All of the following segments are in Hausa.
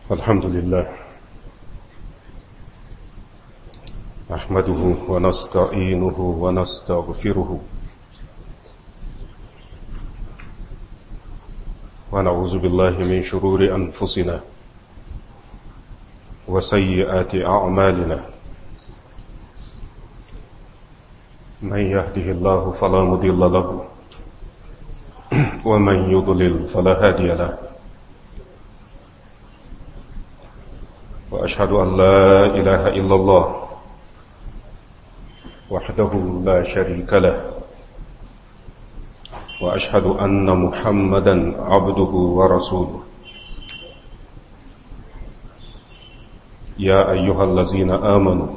الحمد لله نحمده ونستعينه ونستغفره ونعوذ بالله من شرور أنفسنا وسيئات أعمالنا من يهده الله فلا مضل له ومن يضلل فلا هادي له وأشهد أن لا إله إلا الله وحده لا شريك له وأشهد أن محمدا عبده ورسوله يا أيها الذين آمنوا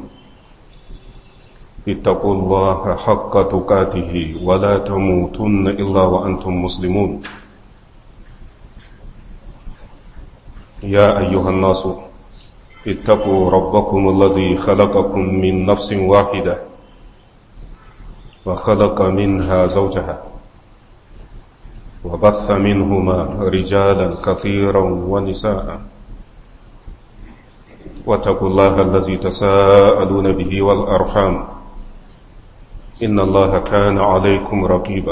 اتقوا الله حق تقاته ولا تموتن إلا وأنتم مسلمون يا أيها الناس اتقوا ربكم الذي خلقكم من نفس واحدة وخلق منها زوجها وبث منهما رجالا كثيرا ونساء واتقوا الله الذي تساءلون به والأرحام إن الله كان عليكم رقيبا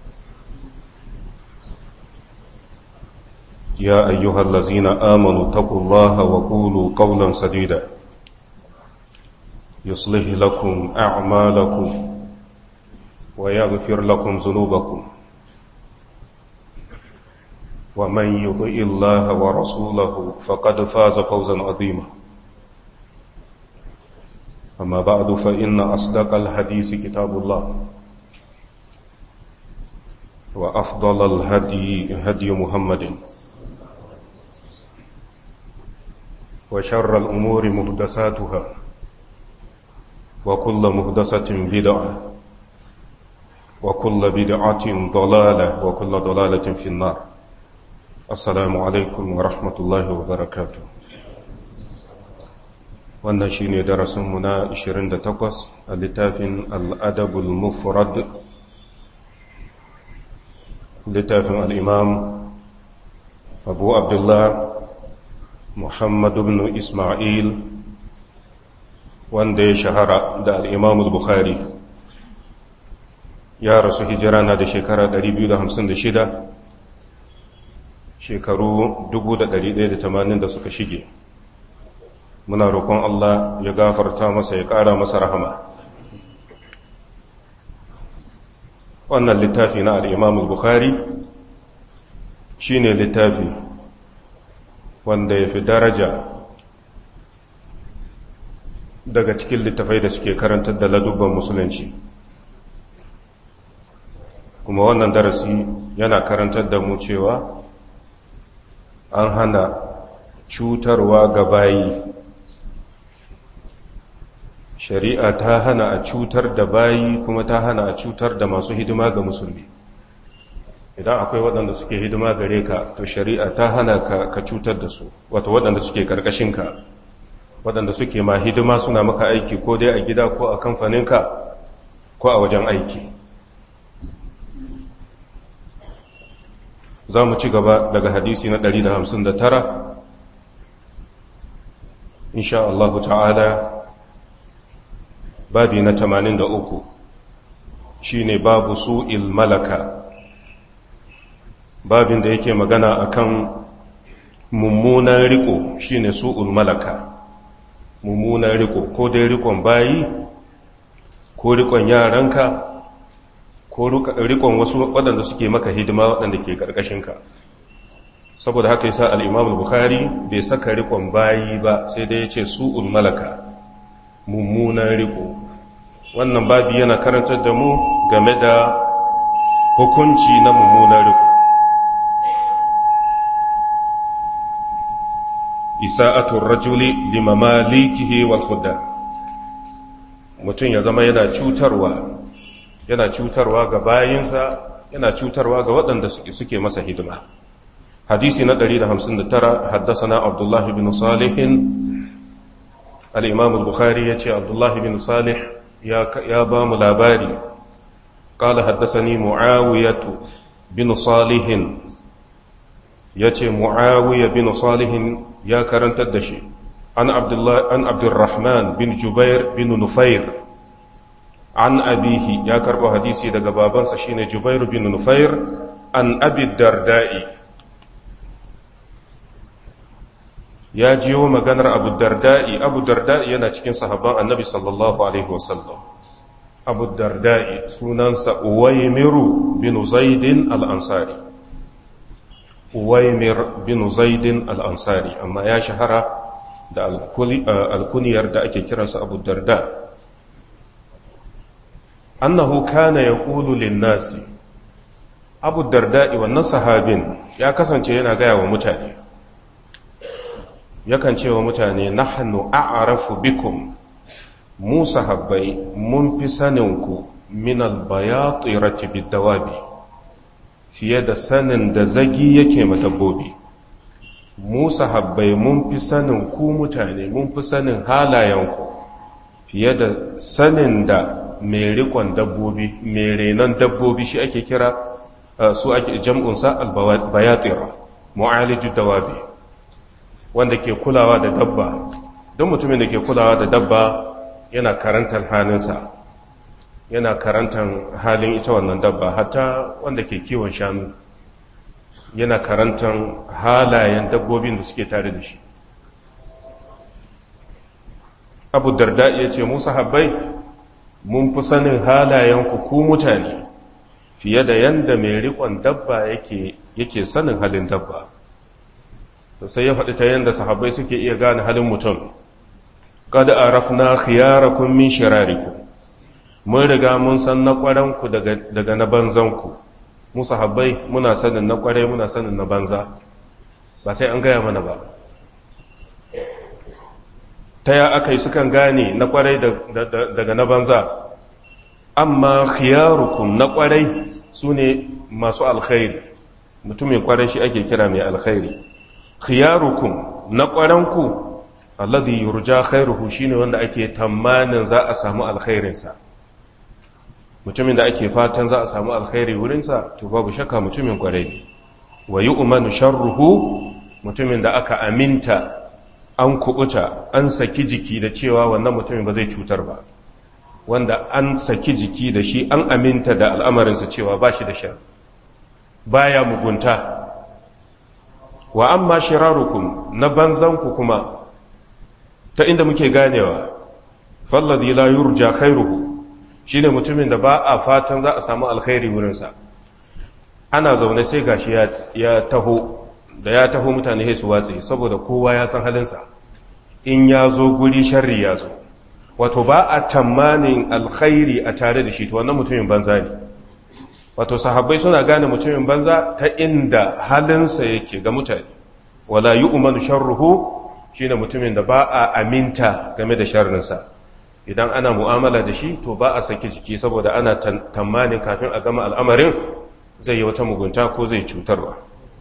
يا أيها الذين آمنوا اتقوا الله وقولوا قولا سديدا يصلح لكم أعمالكم ويغفر لكم ذنوبكم ومن يطع الله ورسوله فقد فاز فوزا عظيما أما بعد فإن أصدق الحديث كتاب الله وأفضل الهدي هدي محمد وشر الأمور مهدساتها وكل مهدسة بدعة وكل بدعة ضلالة وكل ضلالة في النار السلام عليكم ورحمة الله وبركاته wannan shi ne darasinmu na 28 a littafin al'adabul mufrad littafin al'imam abu abdullah muhammad ibn ismail wanda ya shahara da al'imamul bukhari ya rasu hijira na da shekara 256 shekaru 1180 da suka shige muna roƙon Allah ya gafarta masa ya ƙara masa rahama wannan littafi na al'imamul bukhari shi ne littafi wanda ya fi daraja daga cikin littafai da suke karantar da ladubban musulunci kuma wannan darasi yana karantar da mu cewa an hana cutarwa ga bayi shari'a ta hana a cutar da bayi kuma ta hana a cutar da masu hidima ga musulmi idan akwai waɗanda suke hidima gare ka to shari'a ta hana ka, ka cutar da su wato waɗanda suke ƙarƙashinka waɗanda suke ma hidima suna maka aiki ko dai a gida ko a kamfaninka ko a wajen aiki za mu ci gaba daga hadisi na 159 insha Allah ta'ala babi na 83 shine babu su'il malaka babin da yake magana akan mummunan riko shine su'ul malaka mummunan riko ko dai rikon bayi ko rikon yaranka ko rikon wasu waɗanda suke maka hidima waɗanda ke ƙarƙashinka saboda haka yasa al-Imam al-Bukhari bai saka rikon bayi ba sai dai yace su'ul malaka mummunan riko wannan babi yana karantar da mu game da hukunci na mummunan riko isa'atul rajuli limamalikihi wal khudda mutum ya zama yana cutarwa yana cutarwa ga bayinsa yana cutarwa ga waɗanda suke masa hidima hadisi na 159 haddasa abdullah bin salihin al-imam al-bukhari yace abdullah bin salih ya ba mu labari قال حدثني معاوية بن صالح ya ce mu'awiyya bin salihin ya karantar da shi an abdurrahman bin jubair bin nufair an abihi ya karɓo hadisi daga babansa shine jubair bin nufair an abi darda'i ya jiyo maganar abu darda'i abu darda'i yana cikin sahabban annabi sallallahu alaihi wasallam abu darda'i sunansa uwaimiru bin zaidin al'ansari uwaimir bin zaidin al'ansari amma ya shahara da alkuniyar da ake kiransa abu darda annahu kana ya ƙulu linnasi abu darda'i wannan sahabin ya kasance yana gaya wa mutane yakan ce wa mutane nahnu a'rafu bikum mu sahabbai mun fi saninku min albayatirati bidawabi fiye da sanin da zagi yake ma dabbobi mu sahabbai mun fi sanin ku mutane mun fi sanin halayenku fiye da sanin da mai rikon dabbobi mai renon dabbobi shi ake kira su ake jam'unsa albayatira mu'aliju dawabi wanda ke kulawa da dabba don mutumin da ke kulawa da dabba yana karantar halinsa yana karantar halin ita wannan dabba hatta wanda ke kiwon shanu yana karantar halayen dabbobin da suke tare da shi abu darda ya ce musa habbai mun fi sanin halayen ku mutane fiye da yanda mai rikon dabba yake sanin halin dabba sai ya faɗi ta yanda sahabbai suke iya gane halin mutum kada a rafna khiyarakum min shirarikum mun riga mun san na ƙwaranku daga na banzanku mu sahabbai muna sanin na ƙwarai muna sanin na banza ba sai an gaya mana ba ta ya aka yi sukan gane na ƙwarai daga na banza amma khiyarukum na ƙwarai su ne masu alkhairi mutumin ƙwarai shi ake kira mai alkhairi khiyarukum na ƙwaranku alladhi yurja khairuhu shine wanda ake tamanin za a samu alkhairinsa mutumin da ake fatan za a samu alkhairi wurinsa to babu shakka mutumin kwarai ne wa yu'manu sharruhu mutumin da aka aminta an kubuta an saki jiki da cewa wannan mutumin ba zai cutar ba wanda an saki jiki da shi an aminta da al'amarinsa cewa ba shi da shar baya mugunta wa amma shirarukum na banzanku kuma ta inda muke ganewa falladhi la yurja khairuhu shine mutumin da ba a fatan za a samu alkhairi wurinsa ana zaune sai gashi ya taho da ya taho mutane sai su watse saboda kowa ya san halinsa in ya zo guri sharri ya zo wato ba a tamanin alkhairi a tare da shi to wannan mutumin banza ne wato sahabbai suna gane mutumin banza ta inda halinsa yake ga mutane wala yu'manu sharruhu shine mutumin da ba a aminta game da sharrinsa idan ana mu'amala da shi to ba a saki jiki saboda ana tamanin kafin a gama al'amarin zai yi wata mugunta ko zai cutarwa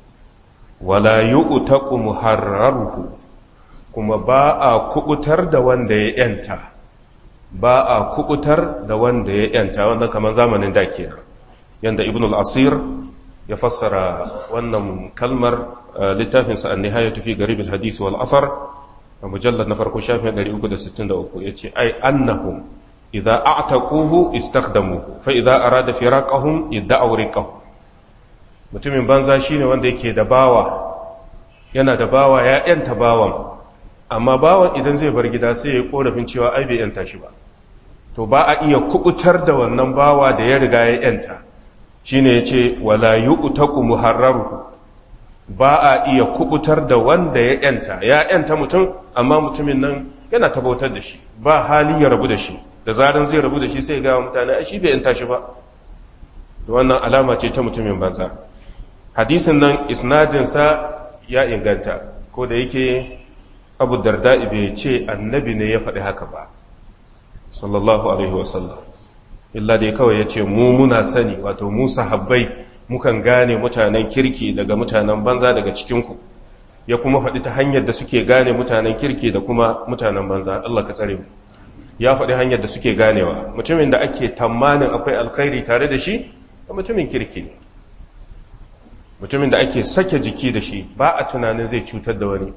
wala yu'taqu muharraruhu kuma ba a kubutar da wanda ya yanta ba a kubutar da wanda ya yanta wannan kamar zamanin da kenan yanda ibn al-asir ya fassara wannan kalmar littafinsa an-nihayatu fi garib al-hadith wal athar a mujallar na farko shafin 363 ya ce ai annahum idza a'taquhu istakhdamuhu fa idza arada firaqahum idda'u riqahu mutumin banza shine wanda yake da bawa yana da bawa ya yanta bawan amma bawan idan zai bar gida sai ya korafin cewa ai bai yanta shi ba to ba a iya kubutar da wannan bawa da ya riga ya yanta shine yace wala yu'taqu muharraruhu ba a iya kubutar da wanda ya yanta ya yanta mutum amma mutumin nan yana tabautar da shi ba hali ya rabu da shi da zaran zai rabu da shi sai ga mutane a shi bai yanta shi ba da wannan alama ce ta mutumin banza hadisin nan isnadinsa ya inganta ko da yake abu darda bai ce annabi ne ya faɗi haka ba sallallahu alaihi wasallam illa dai kawai ya ce mu muna sani wato mu sahabbai mukan gane mutanen kirki daga mutanen banza daga cikinku ya kuma faɗi ta hanyar da suke gane mutanen kirki da kuma mutanen banza Allah ka tsare mu ya faɗi hanyar da suke ganewa mutumin da ake tamanin akwai alkhairi tare da shi da mutumin kirki ne mutumin da ake sake jiki da shi ba a tunanin zai cutar da wani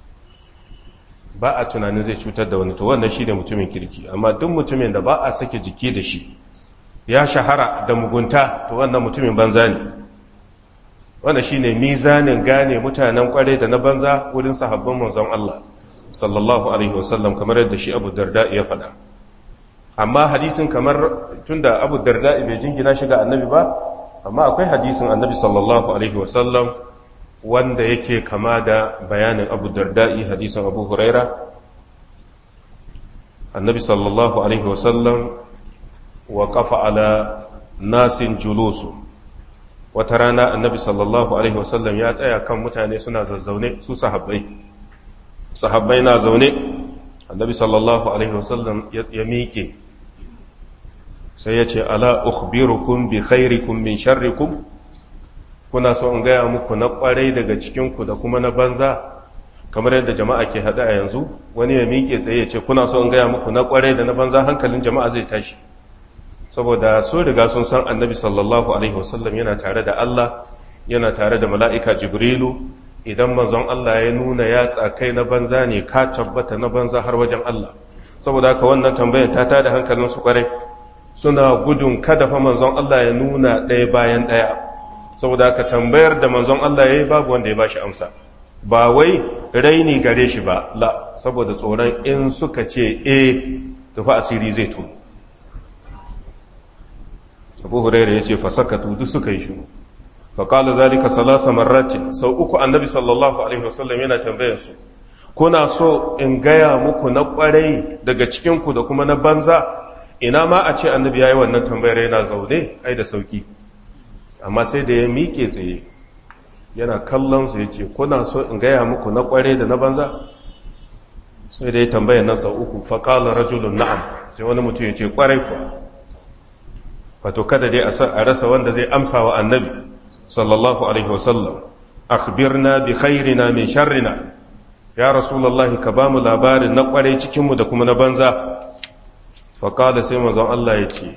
ba a tunanin zai cutar da wani to wannan shi ne mutumin kirki amma duk mutumin da ba a sake jiki da shi ya shahara da mugunta to wannan mutumin banza ne wanda shi ne mizanin gane mutanen kwarai da na banza wurin sahabban manzon Allah sallallahu alaihi wasallam kamar yadda shi abu darda ya faɗa amma hadisin kamar tunda abu darda bai jingina shi ga annabi ba amma akwai hadisin annabi sallallahu alaihi wasallam wanda yake kama da bayanin abu darda'i hadisin abu huraira annabi sallallahu alaihi wasallam wa kafa ala nasin julusu wata rana annabi sallallahu alaihi wasallam ya tsaya kan mutane suna zazzaune su sahabbai sahabbai na zaune annabi sallallahu alaihi wasallam ya miƙe sai ya ce ala ukhbirukum bi khairikum min sharrikum kuna so in gaya muku na kwarai daga cikinku da kuma na banza kamar yadda jama'a ke haɗa a yanzu wani ya miƙe tsaye ya ce kuna so in gaya muku na kwarai da na banza hankalin jama'a zai tashi saboda so riga sun san annabi sallallahu alaihi wasallam yana tare da Allah yana tare da mala'ika jibrilu idan manzon Allah ya nuna ya tsakai na banza ne ka tabbata na banza har wajen Allah saboda haka wannan tambayar ta tada hankalin su kwarai suna gudun kada fa manzon Allah ya nuna ɗaya bayan ɗaya saboda haka tambayar da manzon Allah ya yi babu wanda ya bashi amsa ba wai raini gare shi ba la saboda tsoron in suka ce e tufa asiri zai tu abu hurairu ya ce fasakatu duk suka yi shiru faƙala zalika salasa marratin sau uku annabi sallallahu alaihi wasallam yana tambayar su kuna so in gaya muku na ƙwarai daga cikinku da kuma na banza ina ma a ce annabi ya yi wannan tambayar yana zaune ai da sauki amma sai da ya miƙe tsaye yana kallon su ya ce kuna so in gaya muku na ƙware da na banza sai da ya tambaya nan sau uku faƙalar rajulun na'am sai wani mutum ya ce ƙwarai kuwa wato kada dai a rasa wanda zai amsa wa annabi sallallahu alaihi wasallam akhbirna bi khairina min sharrina ya rasulullahi ka ba mu labarin na ƙware cikinmu da kuma na banza faƙala sai manzon Allah ya ce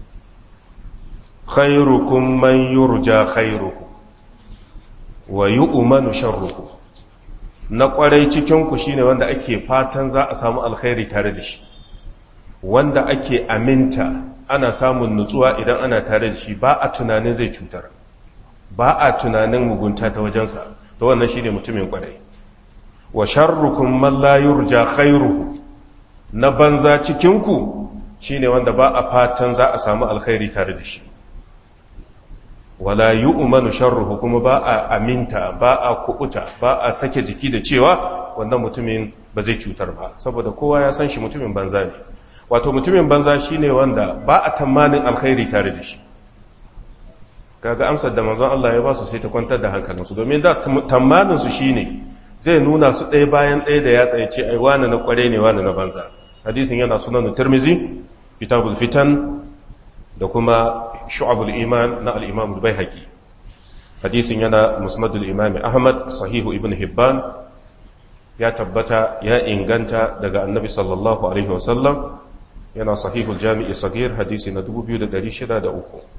khairukum man yurja khairuhu wa yu'manu sharruhu na kwarai cikin ku shine wanda ake fatan za a samu alkhairi tare da shi wanda ake aminta ana samun nutsuwa idan ana tare da shi ba a tunanin zai cutar ba a tunanin mugunta ta wajensa to wannan shine mutumin kwarai wa sharrukum man la yurja khairuhu na banza cikin ku shine wanda ba a fatan za a samu alkhairi tare da shi wala yi umanu sharruhu kuma ba a aminta ba a kubuta ba a sake jiki da cewa wannan mutumin ba zai cutar ba saboda kowa ya san shi mutumin banza ne wato mutumin banza shine wanda ba a tamanin alkhairi tare da shi kaga amsar da manzon Allah ya ba su sai ta kwantar da hankalinsu domin da tamanin su shine zai nuna su ɗaya bayan ɗaya da ya tsaye ce ai wani na kware ne wani na banza hadisin yana sunan tirmizi kitabul fitan da kuma shu'abul iman na al-imam al-baihaqi hadisin yana musnadul imam ahmad sahihu ibn hibban ya tabbata ya inganta daga annabi sallallahu alaihi wasallam yana sahihul jami'i sagir hadisi na 2603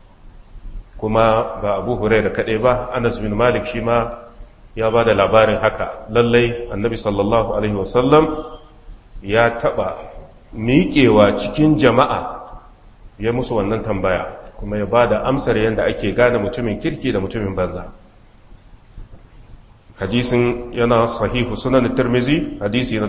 kuma ba abu hurairah kadai ba anas bin malik shi ma ya ba da labarin haka lallai annabi sallallahu alaihi wasallam ya taba miƙewa cikin jama'a ya musu wannan tambaya kuma ya ba da amsar yadda ake gane mutumin kirki da mutumin banza hadisin yana sahihu sunan tirmizi hadisi na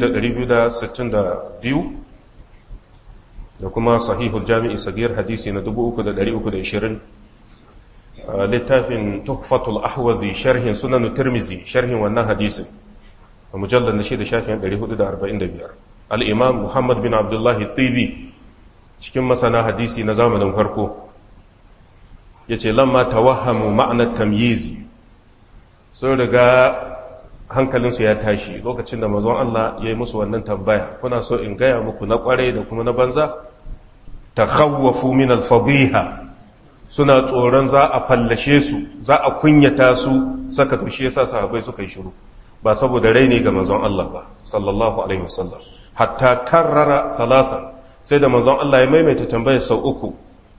2262 da kuma sahihul jami'i sagir hadisi na 3320 littafin tuhfatul ahwazi sharhin sunan tirmizi sharhin wannan hadisin a mujallar na shida shafin 445 al'imam muhammad bin abdullahi tibi cikin masana hadisi na zamanin farko ya ce lamma tawahamu ma'anar tamyizi sun riga hankalinsu ya tashi lokacin da mazan Allah ya yi musu wannan tambaya kuna so in gaya muku na kwarai da kuma na banza ta khawwafu min alfadiha suna tsoron za a fallashe su za a kunyata su saka tushe yasa sahabbai suka yi shiru ba saboda raini ga manzon Allah ba sallallahu alaihi wasallam hatta karrara salasa sai da manzon Allah ya maimaita tambayar sau uku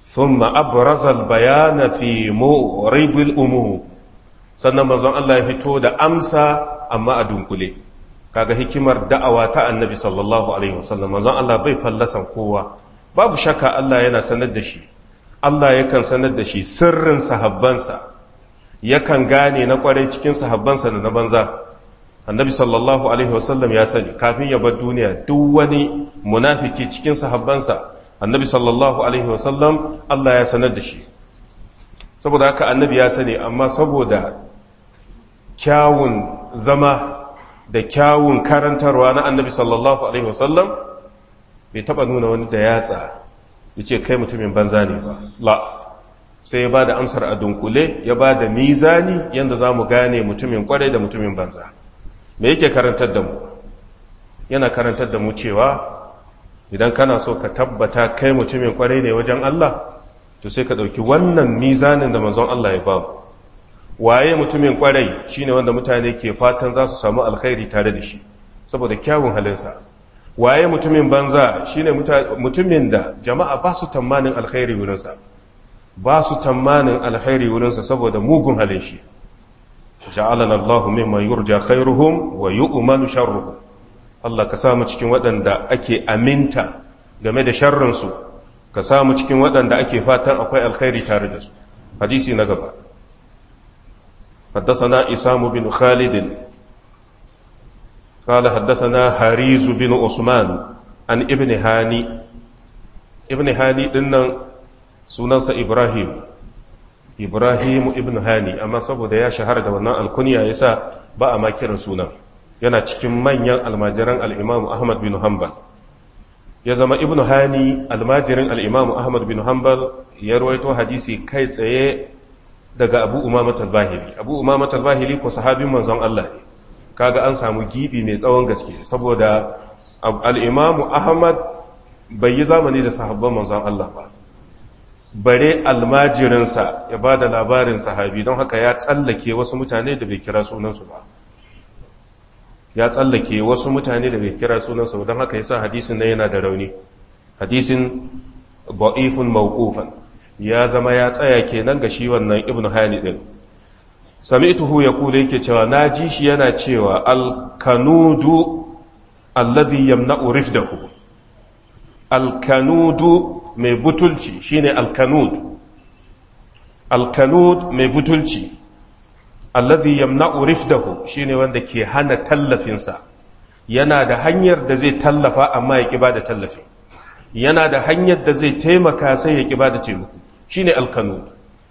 thumma abraza al-bayana fi mu'ridil umum sannan manzon Allah ya fito da amsa amma a dunkule kaga hikimar da'awa ta annabi sallallahu alaihi wasallam manzon Allah bai fallasan kowa babu shakka Allah yana sanar da shi Allah yakan sanar da shi sirrin sahabbansa yakan gane na kwarai cikin sahabbansa da na banza annabi sallallahu alaihi wasallam ya sani kafin ya bar duniya duk wani munafiki cikin sahabbansa annabi sallallahu alaihi wasallam Allah ya sanar da shi saboda haka annabi ya sani amma saboda kyawun zama da kyawun karantarwa na annabi sallallahu alaihi wasallam bai taba nuna wani da yatsa ya ce kai mutumin banza ne ba la sai ya ba da amsar a dunkule ya ba da mizani yadda za mu gane mutumin kwarai da mutumin banza me yake karantar da mu yana karantar da mu cewa idan kana so ka tabbata kai mutumin kwarai ne wajen Allah to sai ka ɗauki wannan mizanin da manzon Allah ya ba waye mutumin kwarai shine wanda mutane ke fatan za su samu alkhairi tare da shi saboda kyawun halinsa waye mutumin banza shine mutumin da jama'a ba su tamanin alkhairi wurinsa ba su tamanin alkhairi wurinsa saboda mugun halin shi ja'alana Allahu mimman yurja khairuhum wa yu'manu sharruhum Allah ka samu cikin waɗanda ake aminta game da sharrinsu ka samu cikin waɗanda ake fatan akwai alkhairi tare da su hadisi na gaba حدثنا إسام بن خالد قال حدثنا حريز بن عثمان عن ابن هاني ابن هاني دنا سننسى إبراهيم إبراهيم ابن هاني أما سبو ya shahara da wannan alkunya yasa ba a makirin sunan yana cikin manyan almajiran al'imamu Ahmad bin Hanbal ya zama ibn hani almajirin al'imamu Ahmad bin Hanbal ya rawaito hadisi kai tsaye daga abu umamat al-bahili abu umamat al-bahili ko sahabin manzon Allah ne kaga an samu gibi mai tsawon gaske saboda al-imamu ahmad bai yi zamani da sahabban manzon Allah ba bare almajirinsa ya ba da labarin sahabi don haka ya tsallake wasu mutane da bai kira sunansu ba ya tsallake wasu mutane da bai kira sunansu ba don haka yasa hadisin nan yana da rauni hadisin ba'ifun mawqufan ya zama ya tsaya kenan ga shi wannan ibnu hani din sami'tuhu yaqulu yake cewa naji shi yana cewa al-kanudu alladhi yamna'u rifdahu al-kanudu mai butulci shine al-kanud al-kanud mai butulci alladhi yamna'u rifdahu shine wanda ke hana tallafinsa yana da hanyar da zai tallafa amma ya ki bada tallafi yana da hanyar da zai taimaka sai ya ki bada taimako shine alkanud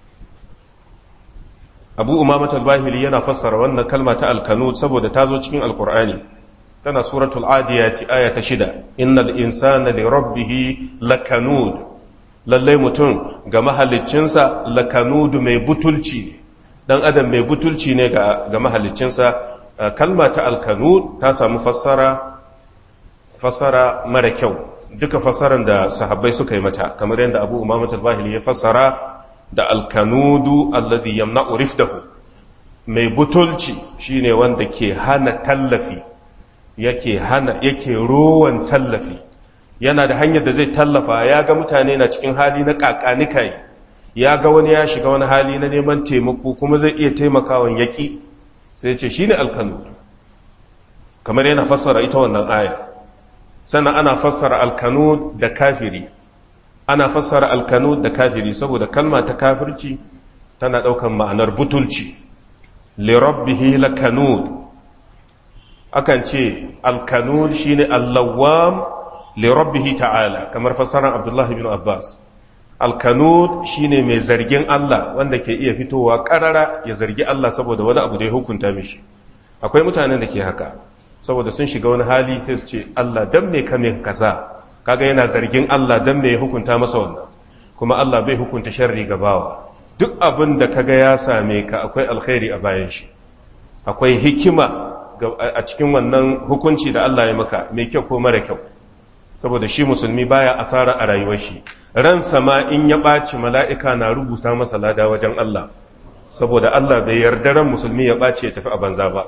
abu umamat al-bahili yana fassara wannan kalma ta alkanud saboda ta zo cikin alkur'ani tana suratul adiyati aya ta shida innal insana li rabbih lakanud lallai mutum ga mahaliccinsa lakanud mai butulci ne dan adam mai butulci ne ga ga mahaliccinsa kalma ta alkanud ta samu fassara fassara mara kyau duka fassaran da sahabbai suka yi mata kamar yadda abu umamat al-bahili ya fassara da alkanudu alladhi yamna'u rifdahu mai butulci shine wanda ke hana tallafi yake hana yake rowan tallafi yana da hanyar da zai tallafa ya ga mutane na cikin hali na kakanikai ya ga wani ya shiga wani hali na neman taimako kuma zai iya taimakawan yaki sai ce shine alkanud kamar yana fassara ita wannan aya sannan ana fassara alkanud da kafiri ana fassara alkanud da kafiri saboda kalma ta kafirci tana ɗaukan ma'anar butulci lirabbihi lakanud akan ce alkanud shine allawam lirabbihi ta'ala kamar fassarar abdullahi bin abbas alkanud shine mai zargin Allah wanda ke iya fitowa karara ya zargi Allah saboda wani abu da ya hukunta mishi akwai mutanen da ke haka saboda sun shiga wani hali sai su ce Allah dan me kame kaza kaga yana zargin Allah dan me ya hukunta masa wannan kuma Allah bai hukunta sharri ga bawa duk abin da kaga ya same ka akwai alkhairi a bayan shi akwai hikima a cikin wannan hukunci da Allah ya maka mai kyau ko mara kyau saboda shi musulmi baya asara a rayuwar shi ran sama in ya ɓaci mala'ika na rubuta masa lada wajen Allah saboda Allah bai yarda ran musulmi ya ɓaci ya tafi a banza ba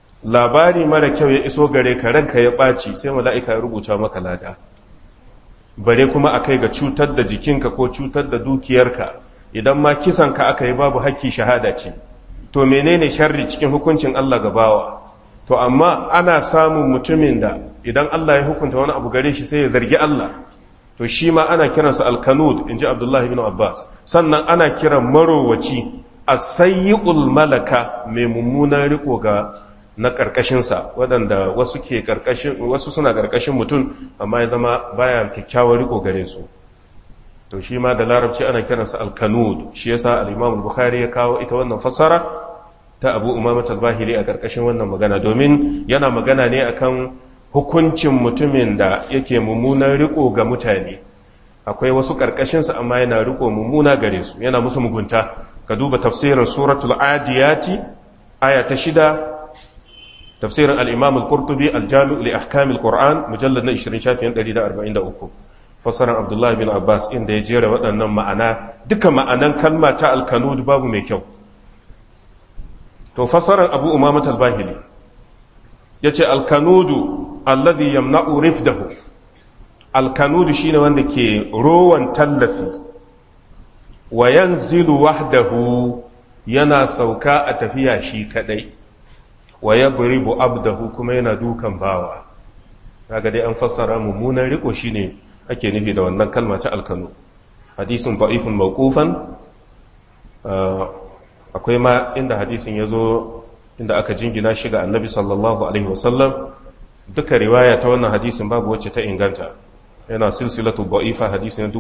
labari mara kyau ya iso gare ka ranka ya ɓaci sai mala'ika ya rubuta maka lada bare kuma a kai ga cutar da jikinka ko cutar da dukiyarka idan ma kisanka aka yi babu haƙƙi shahada ce to menene sharri cikin hukuncin Allah ga bawa to amma ana samun mutumin da idan Allah ya hukunta wani abu gare shi sai ya zargi Allah to shi ma ana kiransa alkanud in ji abdullahi bin abbas sannan ana kiran marowaci a sayyi'ul malaka mai mummunan riko ga na ƙarƙashinsa waɗanda wasu ke ƙarƙashin wasu suna ƙarƙashin mutum amma ya zama baya kyakkyawar riko gare su to shi ma da larabci ana kiransa alkanud shi yasa al-imam bukhari ya kawo ita wannan fassara ta abu umamat al-bahili a ƙarƙashin wannan magana domin yana magana ne akan hukuncin mutumin da yake mummunan riko ga mutane akwai wasu ƙarƙashinsa amma yana riko mummuna gare su yana musu mugunta ka duba tafsirin suratul adiyati aya ta shida tafsirin al-imam al-qurtubi al-jami' li ahkam al-qur'an mujallad na 20 shafin 143 fasaran abdullahi bin abbas inda ya jera waɗannan ma'ana duka ma'anan kalma ta al-kanud babu mai kyau to fasaran abu umamat al-bahili yace al-kanudu alladhi yamna'u rifdahu al-kanudu shine wanda ke rowan tallafi wa yanzilu wahdahu yana sauka a tafiya shi kadai wa yadribu abdahu kuma yana dukan bawa kaga dai an fassara mummunan riko shine ake nufi da wannan kalma ta alkanu hadisin da'ifun mawqufan akwai ma inda hadisin yazo inda aka jingina shi ga annabi sallallahu alaihi wasallam duka riwaya ta wannan hadisin babu wacce ta inganta yana silsilatu da'ifa hadisi na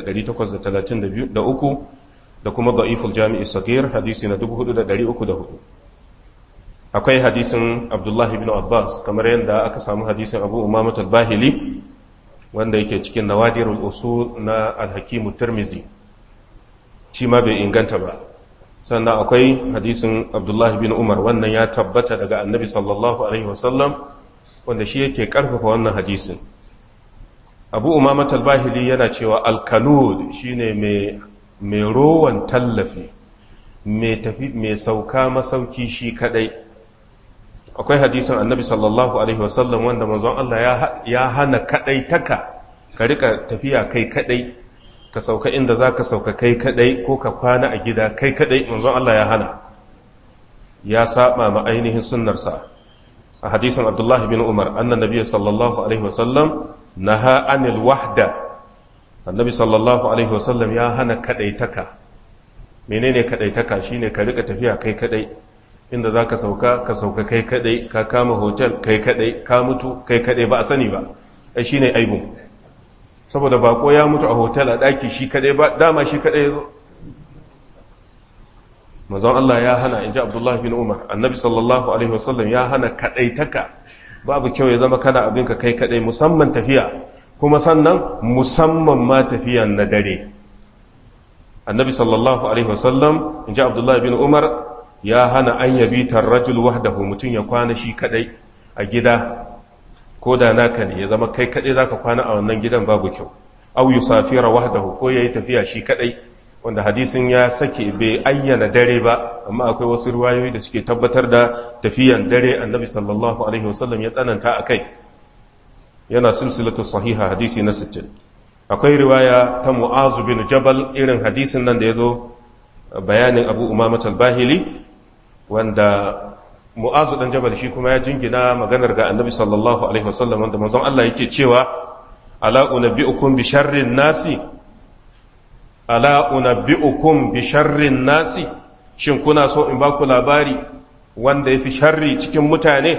5833 da kuma da'iful jami'i sagir hadisi na 4304 akwai hadisin abdullahi bin abbas kamar yadda aka samu hadisin abu umamat al-bahili wanda yake cikin nawadirul usul na al-hakimu tirmizi shi ma bai inganta ba sannan akwai hadisin abdullahi bin umar wannan ya tabbata daga annabi sallallahu alaihi wasallam wanda shi yake karfafa wannan hadisin abu umamat al-bahili yana cewa al-kanud shine mai rowan tallafi mai sauka masauki shi kadai akwai hadisin annabi sallallahu alaihi wasallam wanda manzon Allah ya hana kadai taka ka rika tafiya kai kadai ka sauka inda za ka sauka kai kadai ko ka kwana a gida kai kadai manzon Allah ya hana ya saba ma ainihin sunnarsa a hadisin abdullahi bin umar annan nabi sallallahu alaihi wasallam naha anil wahda annabi sallallahu alaihi wasallam ya hana kadaitaka menene kadaitaka shine ka rika tafiya kai kadai inda za ka sauka ka sauka kai kadai ka kama hotel kai kadai ka mutu kai kadai ba a sani ba ai shine aibun saboda bako ya mutu a hotel a daki shi kadai ba dama shi kadai zo manzon Allah ya hana inji Abdullah bin Umar annabi sallallahu alaihi wasallam ya hana kadaitaka babu kyau ya zama kana abin ka kai kadai musamman tafiya kuma sannan musamman ma tafiyan na dare annabi sallallahu alaihi wasallam inji Abdullah bin Umar ya hana an yabi tarrajul wahdahu mutum ya kwana shi kadai a gida ko da naka ne ya zama kai kadai zaka kwana a wannan gidan babu kyau aw yusafira wahdahu ko yayi tafiya shi kadai wanda hadisin ya sake bai ayyana dare ba amma akwai wasu riwayoyi da suke tabbatar da tafiyan dare annabi sallallahu alaihi wasallam ya tsananta akai yana silsilatu sahiha hadisi na 60 akwai riwaya ta mu'azu bin jabal irin hadisin nan da yazo bayanin abu umamat al-bahili wanda mu'azu dan jabal shi kuma ya jingina maganar ga annabi sallallahu alaihi wasallam wanda manzon Allah yake cewa ala unabbiukum bi sharrin nasi ala unabbiukum bi sharrin nasi shin kuna so in ba ku labari wanda yafi sharri cikin mutane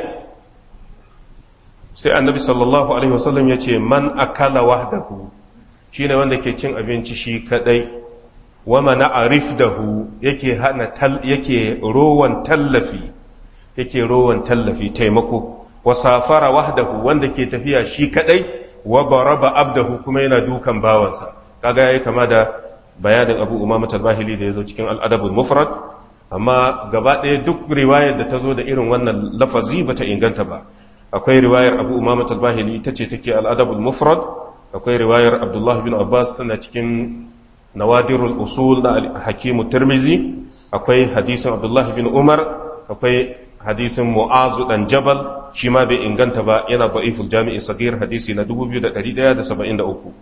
sai annabi sallallahu alaihi wasallam ya ce man akala wahdahu shine wanda ke cin abinci shi kadai wa mana arifdahu yake hana yake rowan tallafi yake rowan tallafi taimako wa safara wahdahu wanda ke tafiya shi kadai wa baraba abdahu kuma yana dukan bawansa kaga yayi kama da bayanin Abu Umama al-Bahili da yazo cikin al-Adabul Mufrad amma gaba ɗaya duk riwayar da ta zo da irin wannan lafazi bata inganta ba akwai riwayar Abu Umama al-Bahili ita ce take al-Adabul Mufrad akwai riwayar Abdullah bin Abbas tana cikin nawadirul usul na hakimu tirmizi akwai hadisin abdullahi bin umar akwai hadisin mu'azu dan jabal shi ma bai inganta ba yana da'iful jami'i sagir hadisi na 2173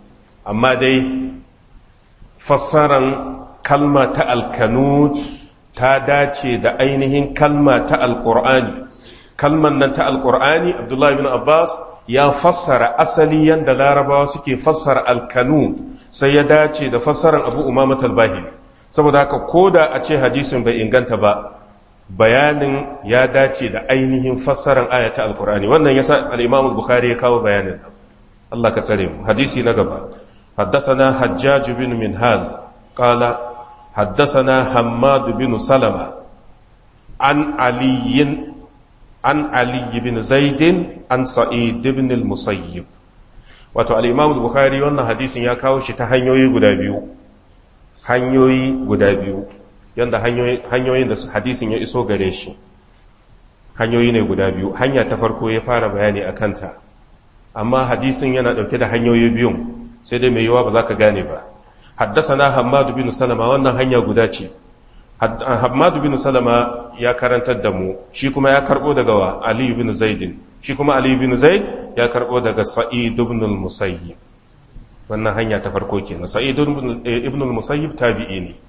amma dai fassaran kalma ta alkanut ta dace da ainihin kalma ta alƙur'ani kalman nan ta alƙur'ani abdullahi bin abbas ya fassara asali yadda larabawa suke fassara alkanu sai ya dace da fassarar abu umama talbahiri saboda haka ko da a ce hadisin bai inganta ba bayanin ya dace da ainihin fassarar ayata alkur'ani wannan yasa al-imam bukhari ya kawo bayanin Allah ka tsare mu hadisi na gaba حدثنا حجاج بن منهال قال حدثنا حماد بن سلمة عن علي عن علي بن زيد عن سعيد بن المسيب wato al-imam bukhari wannan hadisin ya kawo shi ta hanyoyi guda biyu hanyoyi guda biyu yanda hanyoyin da hadisin ya iso gare shi hanyoyi ne guda biyu hanya ta farko ya fara bayani a kanta amma hadisin yana dauke da hanyoyi biyun sai dai mai yawa ba za ka gane ba haddasa na hamadu bin salama wannan hanya guda ce hamadu bin salama ya karantar da mu shi kuma ya karbo daga wa aliyu bin zaidin shi kuma aliyu bin zaid ya karbo daga sa'id ibn al-musayyib wannan hanya ta farko kenan sa'id ibn al-musayyib tabi'i ne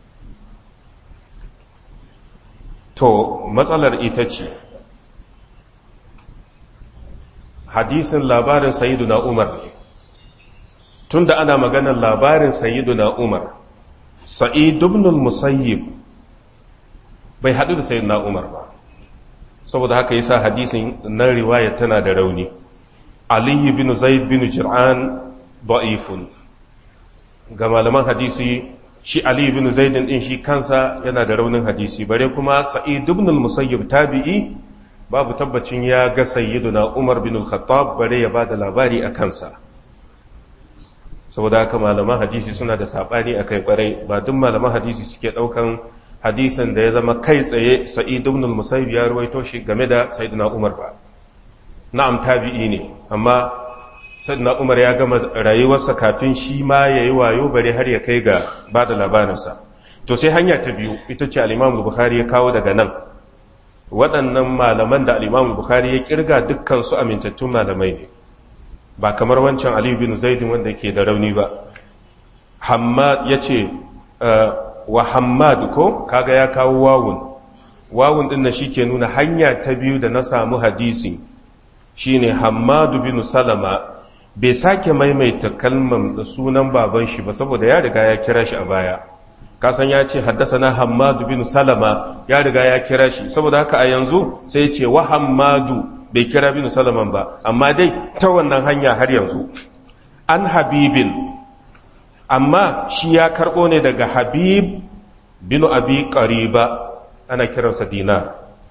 to matsalar ita ce hadisin labarin sayyiduna umar ne tunda ana maganar labarin sayyiduna umar sa'id ibn al-musayyib bai hadu da sayyiduna umar ba saboda haka yasa hadisin nan riwaya tana da rauni ali ibn zaid bin jir'an da'ifun ga malaman hadisi shi ali ibn zaid din shi kansa yana da raunin hadisi bare kuma sa'id ibn al-musayyib tabi'i babu tabbacin ya ga sayyiduna umar bin al-khattab bare ya bada labari a kansa saboda haka malaman hadisi suna da sabani akai kwarai ba duk malaman hadisi suke daukan hadisin da ya zama kai tsaye sa'id ibn al-musayyib ya ruwaito shi game da sayyidina umar ba na'am tabi'i ne amma sayyidina umar ya gama rayuwarsa kafin shi ma yayi wayo bare har ya kai ga bada labarinsa to sai hanya ta biyu ita ce al-imam bukhari ya kawo daga nan waɗannan malaman da al-imam bukhari ya kirga dukkan su amintattun malamai ne ba kamar wancan Ali bin Zaidin wanda ke da rauni ba Hammad yace wa Hammad ko kaga ya kawo wawun wawun din shi ke nuna hanya ta biyu da na samu hadisi shine Hammad bin Salama bai sake maimaita kalmar da sunan baban shi ba saboda ya riga ya kira shi a baya kasan ya ce haddasana Hammad bin Salama ya riga ya kira shi saboda haka a yanzu sai ya ce wa Hammadu bai kira bin salaman ba amma dai ta wannan hanya har yanzu an habibin amma shi ya karɓo ne daga habib bin abi ƙariba ana kiransa dinar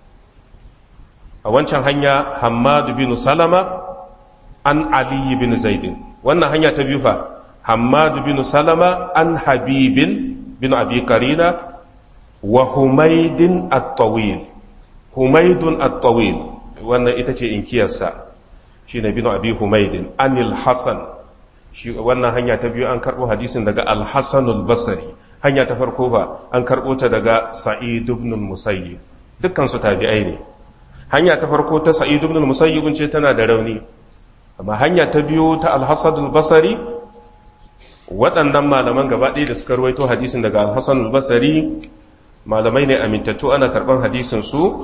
a wancan hanya hamadu bin salama an aliyu bin zaidin wannan hanya ta biyu fa hamadu bin salama an habibin bin abi ƙarina wa humaidin at-tawil humaidun at-tawil wannan ita ce inkiyarsa shi ne binu abi humaidin anil hassan shi wannan hanya ta biyu an karɓo hadisin daga alhassanul basari hanya ta farko ba an karɓo ta daga sa'id ibn musayyib dukkan su tabi'ai ne hanya ta farko ta sa'id ibn musayyib ce tana da rauni amma hanya ta biyu ta alhassanul basari waɗannan malaman gaba ɗaya da suka rawaito hadisin daga alhassanul basari malamai ne amintattu ana karɓan hadisin su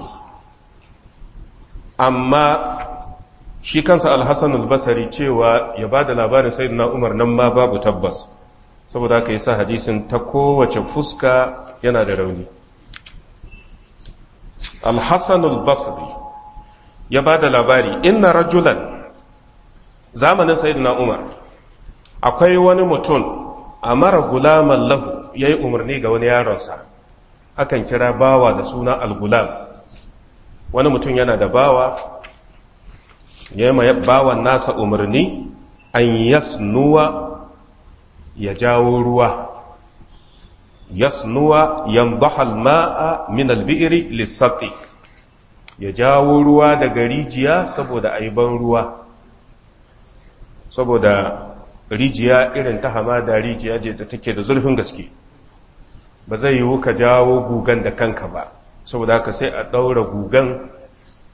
amma shi kansa alhassan albasari cewa ya ba da labarin sai na umar nan ma babu tabbas saboda haka yi sa hadisin ta kowace fuska yana da rauni alhassan albasari ya ba da labari inna rajulan zamanin sayyidina umar akwai wani mutum a mara gulaman lahu ya yi umarni ga wani yaronsa akan kira bawa da suna algulam wani mutum yana da bawa ya yi bawan nasa umarni an yasnuwa ya jawo ruwa yasnuwa yandahal ma'a min albi'ri lissati ya jawo ruwa daga rijiya saboda aiban ruwa saboda rijiya irin ta hamada rijiya je da take da zurfin gaske ba zai yiwu ka jawo gugan da kanka ba saboda haka sai a ɗaura gugan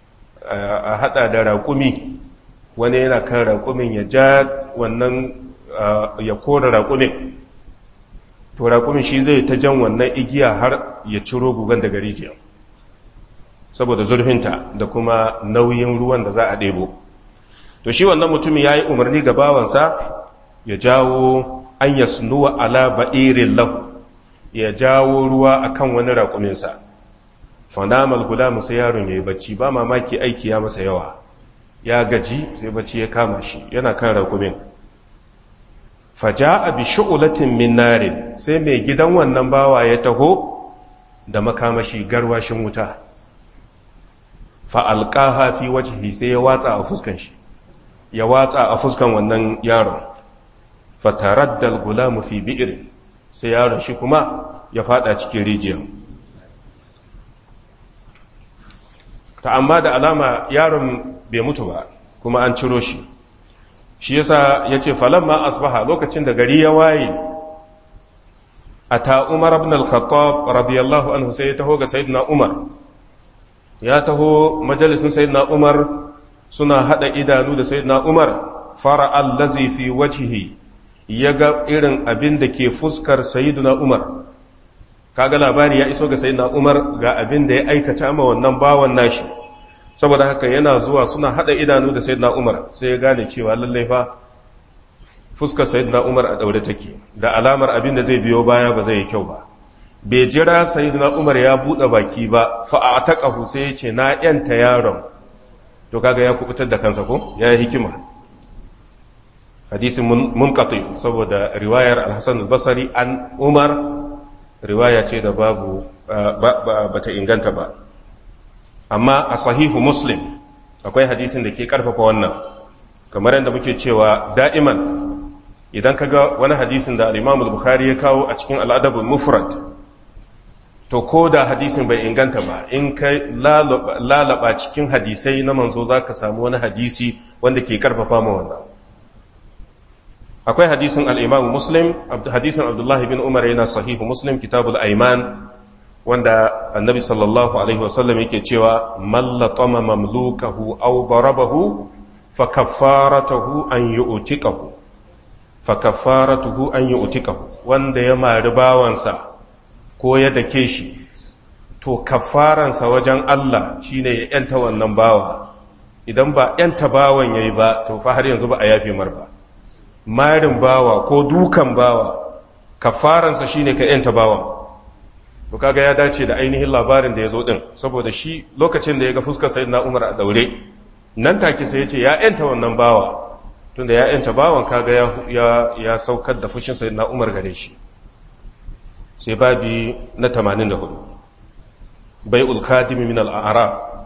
a haɗa da raƙumi wani yana kan raƙumin ya ja wannan ya kora raƙumin to raƙumin shi zai ta jan wannan igiya har ya ciro gugan daga rijiya saboda zurfinta da kuma nauyin ruwan da za a ɗebo to shi wannan mutumin ya yi umarni ga bawansa ya jawo an ya sunuwa ala ba'irin lahu ya jawo ruwa akan wani raƙuminsa fanamal gulamu sai yaron ya yi bacci ba mamaki aiki ya masa yawa ya gaji sai bacci ya kama shi yana kan raƙumin faja a bi shu'ulatin min narin sai mai gidan wannan bawa ya taho da makamashi garwashin wuta fa'alƙaha fi wajihi sai ya watsa a fuskan shi ya watsa a fuskan wannan yaron fataraddal gulamu fi bi'ir sai yaron shi kuma ya fada cikin rijiyar ta amma da alama yaron bai mutu ba kuma an ciro shi shi yasa ya ce falamma asbaha lokacin da gari ya waye a ta umar ibn al-khattab radiyallahu anhu sai ya taho ga sayyidina umar ya taho majalisin sayyidina umar suna hada idanu da sayyidina umar fara allazi fi wajhihi ya ga irin abin da ke fuskar sayyidina umar kaga labari ya iso ga sayyidina umar ga abin da ya aikata ma wannan bawan nashi saboda haka yana zuwa suna hada idanu da sayyidina umar sai ya gane cewa lallai fa fuskar sayyidina umar a daure take da alamar abin da zai biyo baya ba zai yi kyau ba bai jira sayyidina umar ya bude baki ba fa a taqahu sai ya ce na yanta yaron to kaga ya kubutar da kansa ko ya yi hikima hadisin munqati saboda riwayar al-hasan al-basri an umar riwaya ce da babu bata inganta ba amma a sahihu muslim akwai hadisin da ke karfafa wannan kamar yadda muke cewa da'iman idan ka ga wani hadisin da al-imam bukhari ya kawo a cikin al'adabul mufrad to ko da hadisin bai inganta ba in ka lalaba cikin hadisai na manzo za ka samu wani hadisi wanda ke karfafa ma wannan akwai hadisin al-imam muslim hadisin abdullahi bin umar yana sahihu muslim kitabul aiman wanda annabi sallallahu alaihi wasallam yake cewa mallatama mamlukahu aw darabahu fa kaffaratuhu an yu'tiqahu fa kaffaratuhu an yu'tiqahu wanda ya mari bawansa ko ya dake shi to kaffaransa wajen Allah shine ya yanta wannan bawa idan ba yanta bawan yayi ba to fa har yanzu ba a yafe mar ba marin bawa ko dukan bawa kaffaransa shine ka yanta bawan to kaga ya dace da ainihin labarin da ya zo din saboda shi lokacin da ya ga fuskar sayyidina Umar a daure nan take sai ya ce ya yanta wannan bawa tunda ya yanta bawan kaga ya ya saukar da fushin sayyidina Umar gare shi sai babi na 84 bai'ul khadim min al-a'rab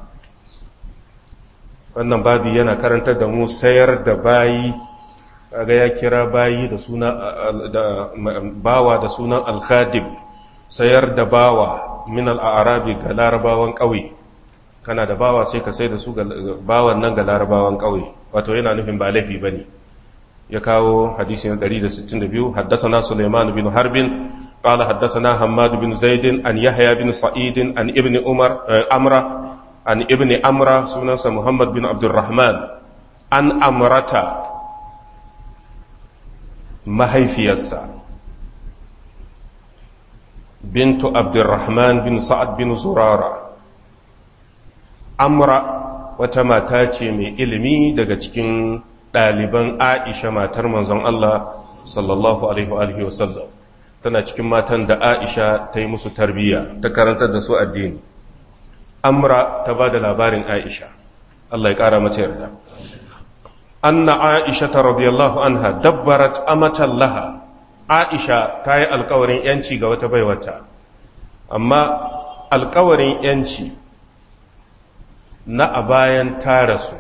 wannan babi yana karantar da mu sayar da bayi kaga ya kira bayi da suna da bawa da sunan al-khadim sayar da bawa min al'arabi ga larabawan ƙauye kana da bawa sai ka sai da su bawan nan ga larabawan ƙauye wato yana nufin ba laifi ba ne ya kawo hadisi na 162 haddasana suleiman bin harbin قال حدثنا حماد بن زيد عن يحيى بن سعيد عن ابن عمر أمرة عن ابن أمرة سنن محمد بن عبد الرحمن عن أمرة mahaifiyarsa bintu abdurrahman bin sa'ad bin zurara amra wata mata ce mai ilimi daga cikin ɗaliban aisha matar manzon Allah sallallahu alaihi wa sallam tana cikin matan da aisha ta yi musu tarbiyya ta karantar da su addini amra ta ba da labarin aisha Allah ya ƙara mata yarda anna aisha ta radiyallahu anha dabbarat amatan laha aisha ta yi alkawarin yanci ga wata baiwata amma alkawarin yanci na a bayan ta rasu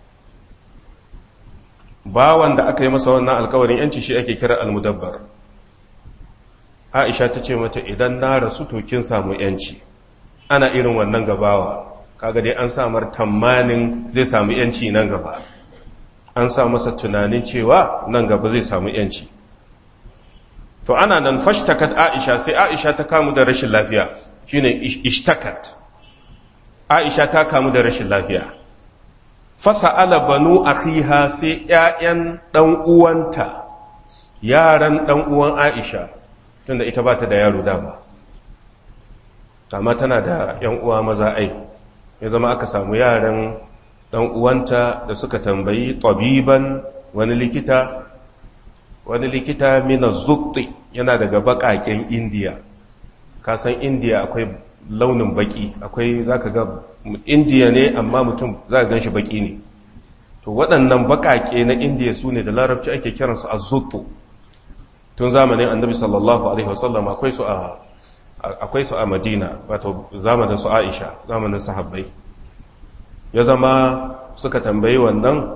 bawan da aka yi masa wannan alkawarin yanci shi ake kira almudabbar aisha ta ce mata idan na rasu to kin samu yanci ana irin wannan gabawa kaga dai an samar tamanin zai samu yanci nan gaba an sa masa tunanin cewa nan gaba zai samu yanci to ana nan fashtakat aisha sai aisha ta kamu da rashin lafiya shine ishtakat aisha ta kamu da rashin lafiya fasa'ala banu akhiha sai ƴaƴan dan uwanta yaran ɗan uwan aisha tunda ita ba ta da yaro dama amma tana da ‘yan uwa maza ai ya zama aka samu yaran ɗan uwanta da suka tambayi tabiban wani likita wani likita mina zutti yana daga baƙaƙen indiya kasan indiya akwai launin baƙi akwai za ka ga indiya ne amma mutum za ka gan shi baƙi ne to waɗannan baƙaƙe na indiya su ne da larabci ake kiransu a zuttu tun zamanin annabi sallallahu alaihi wasallam akwai su a akwai su a madina wato zamanin su aisha zamanin sahabbai ya zama suka tambayi wannan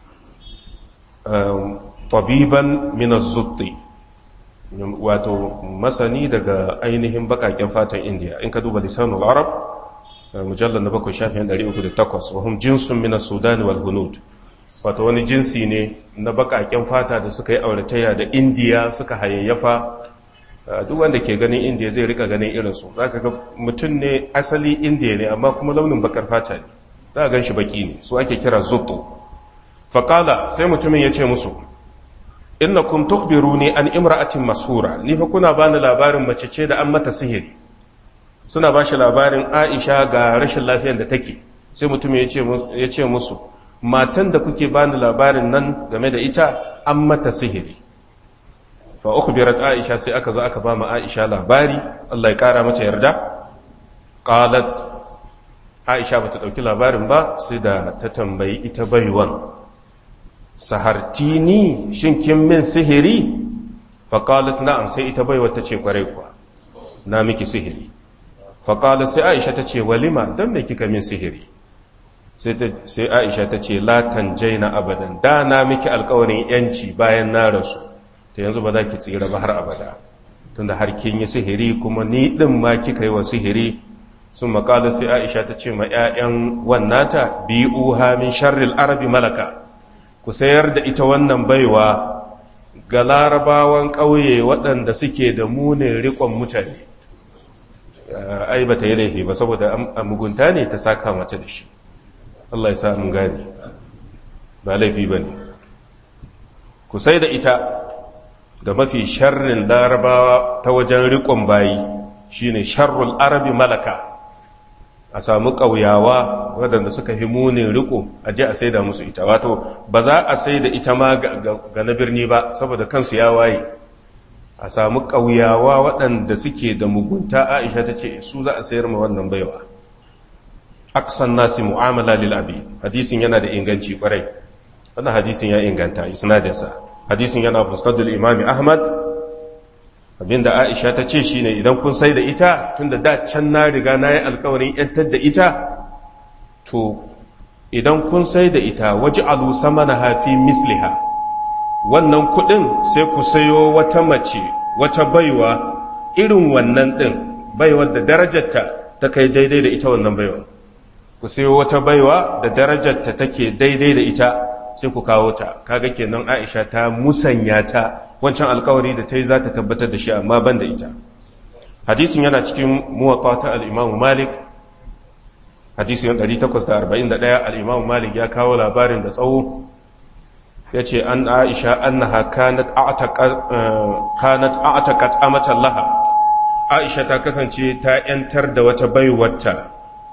tabiban minas zutti wato masani daga ainihin bakaken fatan indiya in ka duba lisanul arab mujallar na bakwai shafin 308 wahum jinsun minas sudan wal hunud wato wani jinsi ne na bakaken fata da suka yi auratayya da indiya suka hayayyafa duk wanda ke ganin indiya zai rika ganin irinsu za ka ga mutum ne asali indiya ne amma kuma launin bakar fata ne za a gan shi baki ne su ake kira zuto faƙala sai mutumin ya ce musu inna kun tukbiru ne an imra'atin mashura ni fa kuna bani labarin mace ce da an mata sihiri suna ba shi labarin aisha ga rashin lafiyar da take sai mutumin ya ce musu matan da kuke bani labarin nan game da ita an mata sihiri fa ukhbirat aisha sai aka zo aka ba mu aisha labari Allah ya kara mata yarda qalat aisha bata dauki labarin ba sai da ta tambayi ita baiwan sahartini shin kin min sihiri fa qalat na'am sai ita baiwa ta ce kwarai kuwa na miki sihiri fa qalat sai aisha ta ce walima dan me kika min sihiri sai aisha ta ce la tanjaina abadan da na miki alƙawarin yanci bayan na rasu ta yanzu ba za ki tsira ba har abada tunda har kin yi sihiri kuma ni din ma kika yi wa sihiri sun makala sai aisha ta ce ma 'ya'yan wannata biyu min sharril arabi malaka ku sayar da ita wannan baiwa ga larabawan ƙauye waɗanda suke da munin riƙon mutane ai ba ta yi laifi ba saboda a mugunta ne ta saka mata da shi Allah ya sa mun gane ba laifi ba ne ku sai da ita ga mafi sharrin larabawa ta wajen riƙon bayi shine sharrul arabi malaka a samu ƙauyawa waɗanda suka yi munin riƙo a je a saida musu ita wato ba za a saida ita ma ga na birni ba saboda kansu ya waye a samu ƙauyawa waɗanda suke da mugunta aisha ta ce su za a sayar ma wannan baiwa aksan nasi mu'amala lil abi hadisin yana da inganci kwarai wannan hadisin ya inganta isnadinsa hadisin yana fusnadul imami ahmad abinda aisha ta ce shine idan kun sai da ita tunda da can na riga na yi alkawarin yantar da ita to idan kun sai da ita waje alu sama na hafi misliha wannan kudin sai ku sayo wata mace wata baiwa irin wannan din baiwar da darajarta ta kai daidai da ita wannan baiwa ku sayo wata baiwa da darajarta take daidai da ita sai ku kawo ta kaga kenan Aisha ta musanya ta wancan alkawari da ta yi za ta tabbatar da shi amma ban da ita hadisin yana cikin muwatta ta al-Imam Malik hadisin 841 al-Imam Malik ya kawo labarin da tsawo yace an Aisha annaha kanat a'taqat kanat a'taqat amatan laha Aisha ta kasance ta yantar da wata baiwarta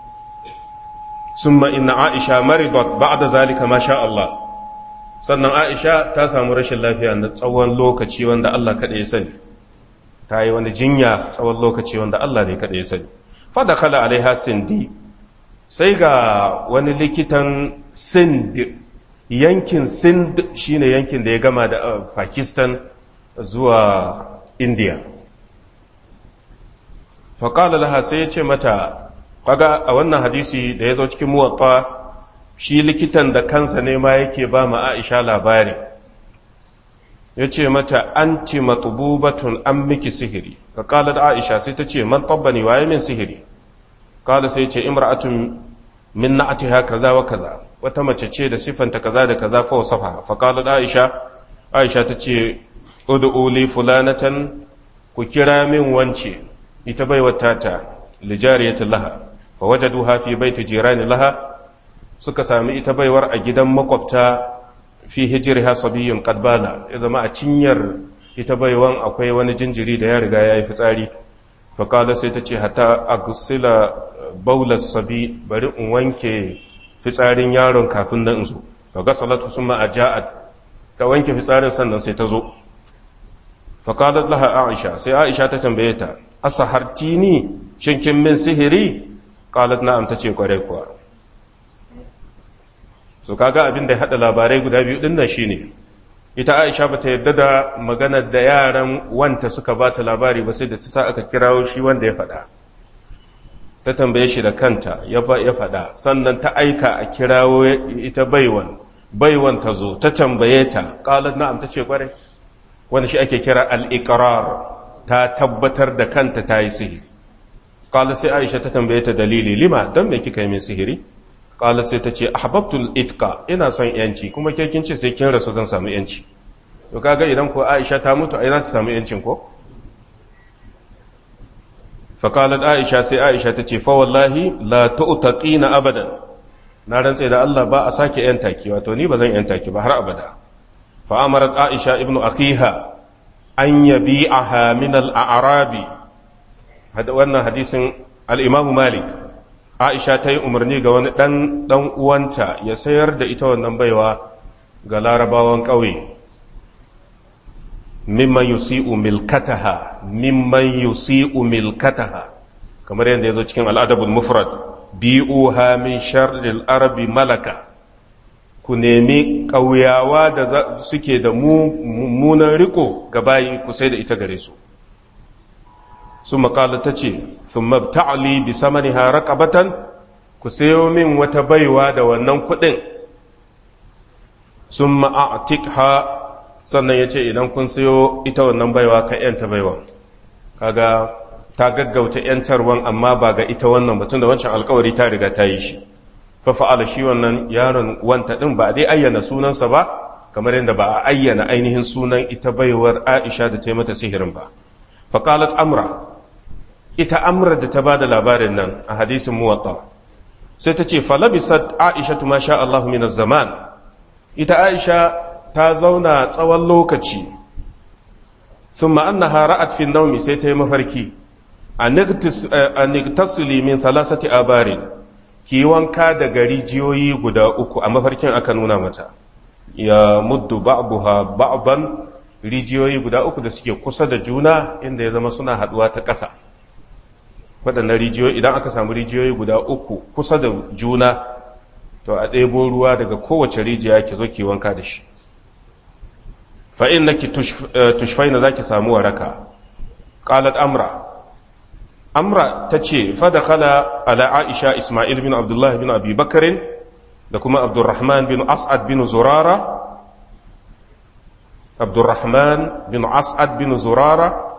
summa inna Aisha maridat ba'da zalika ma sha Allah sannan aisha ta samu rashin lafiya na tsawon lokaci wanda Allah kaɗai ya sani ta yi wani jinya tsawon lokaci wanda Allah ne kaɗai ya sani fada kala alaiha sindi sai ga wani likitan sind yankin sind shine yankin da ya gama da pakistan zuwa india faƙala laha sai ya ce mata kaga a wannan hadisi da ya zo cikin muwatta shi likitan da kansa ne ma yake ba ma Aisha labari ya ce mata anti matububatun an miki sihiri ka kala da Aisha sai ta ce man tabbani waye min sihiri kala sai ce imra'atun min na'atiha kaza wa kaza wata mace ce da sifanta kaza da kaza fa wasafa fa kala da Aisha Aisha ta ce ud'u li fulanatan ku kira min wance ita baiwar tata lijariyatin laha fa wajaduha fi baiti jirani laha suka sami ita baiwar a gidan makwabta fi hijirha sabiyyun qadbala ya zama a cinyar ita baiwan akwai wani jinjiri da ya riga ya yi fitsari faƙala sai ta ce hata agusila baulas sabi bari in wanke fitsarin yaron kafin nan zo fa gasalatu summa aja'at ta wanke fitsarin sannan sai ta zo faƙalat laha aisha sai aisha ta tambaye ta asahartini shin kin min sihiri qalat na'am tace kwarai kuwa so kaga abin da ya hada labarai guda biyu din nan shine ita Aisha bata yarda da maganar da yaran wanta suka bata labari ba sai da ta sa aka kirawo shi wanda ya faɗa ta tambaye shi da kanta ya faɗa sannan ta aika a kirawo ita baiwan baiwan ta zo ta tambaye ta qalat na'am tace kwarai wanda shi ake kira al-iqrar ta tabbatar da kanta ta yi sihiri qala sai Aisha ta tambaye ta dalili lima dan me kika yi min sihiri qala sai ta ce ahbabtul itqa ina son yanci kuma ke kin ce sai kin rasu zan samu yanci to kaga idan ko Aisha ta mutu ai za ta samu yancin ko fa qalat Aisha sai Aisha ta ce fa wallahi la tu'taqina abadan na rantse da Allah ba a sake yan taki wato ni ba zan yan taki ba har abada fa amarat Aisha ibnu akhiha an yabi'aha min al-a'rabi wannan hadisin al-Imam Malik Aisha ta yi umarni ga wani ɗan ɗan uwanta ya sayar da ita wannan baiwa ga larabawan ƙauye. Mimman yusi'u milkataha, mimman yusi'u milkataha, kamar yadda ya zo cikin al'adabul mufrad, bi'uha min sharril arabi malaka, ku nemi ƙauyawa da suke da mummunan riko ga bayi ku sai da ita gare su. sun makala ta ce sun mabta'ali bi samaniha raqabatan ku sayo min wata baiwa da wannan kuɗin sun ma'atikha sannan ya ce idan kun sayo ita wannan baiwa ka yanta baiwa kaga ta gaggauta yantarwan amma ba ga ita wannan batun da wancan alkawari ta riga ta yi shi fa fa'ala shi wannan yaron wanta din ba dai ayyana sunansa ba kamar yadda ba a ayyana ainihin sunan ita baiwar Aisha da ta yi mata sihirin ba faqalat amra ita amra da ta ba da labarin nan a hadisin muwatta sai ta ce falabisat aisha ma sha Allah min zaman ita aisha ta zauna tsawon lokaci sun ma'annaha ra'at fi naumi sai ta yi mafarki a niktasili min thalathati abarin ki wanka da gari jiyoyi guda uku a mafarkin aka nuna mata ya muddu ba'daha ba'dan rijiyoyi guda uku da suke kusa da juna inda ya zama suna haduwa ta ƙasa waɗannan rijiyoyi idan aka samu rijiyoyi guda uku kusa da juna to a ɗebo ruwa daga kowace rijiya ki zo ki wanka da shi fa'in na ki tushfai na za ki samu waraka ƙalat amra amra ta ce fada kala ala aisha ismail bin abdullahi bin abi bakarin da kuma abdurrahman bin as'ad bin zurara abdurrahman bin as'ad bin zurara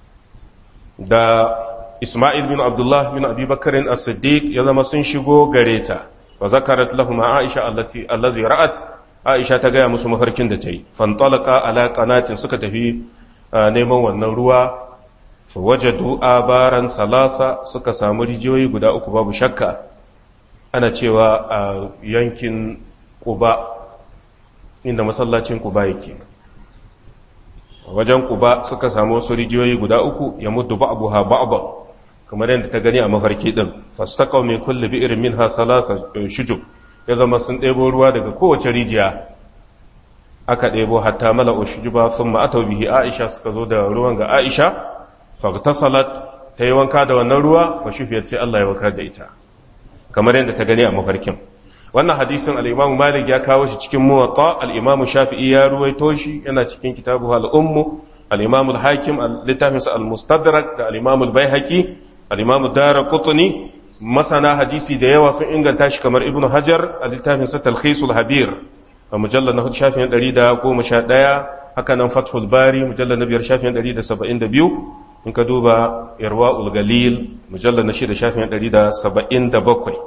da Ismail bin Abdullah bin Abi Bakarin as-Siddiq ya zama sun shigo gare ta wa zakarat lahum Aisha allati allazi ra'at Aisha ta gaya musu mafarkin da ta yi fantalaqa ala qanatin suka tafi neman wannan ruwa fa wajadu abaran salasa suka samu rijiyoyi guda uku babu shakka ana cewa a yankin Quba inda masallacin Quba yake wajen Quba suka samu wasu rijiyoyi guda uku ya muddu ba'daha ba'daha kamar yadda ta gani a mafarki din fastaqaw min kulli bi'rin minha salasa shujub ya zama sun ɗebo ruwa daga kowace rijiya aka ɗebo hatta mala ushujuba thumma ataw bihi aisha suka zo da ruwan ga aisha fagtasalat ta yi wanka da wannan ruwa fa shufiyat sai Allah ya warkar da ita kamar yadda ta gani a mafarkin wannan hadisin al-Imam Malik ya kawo shi cikin Muwatta al-Imam Shafi'i ya ruwaito shi yana cikin kitabu al-Ummu al-Imam al-Hakim littafinsa al-Mustadrak da al-Imam al-Baihaqi al-Imam Daraqutni masana hadisi da yawa sun inganta shi kamar Ibn Hajar a littafinsa Talkhisul Habir a mujallar na shafin 111 haka nan Fathul Bari mujallar na biyar shafin 172 in ka duba Irwaul Galil mujallar na shida shafin 177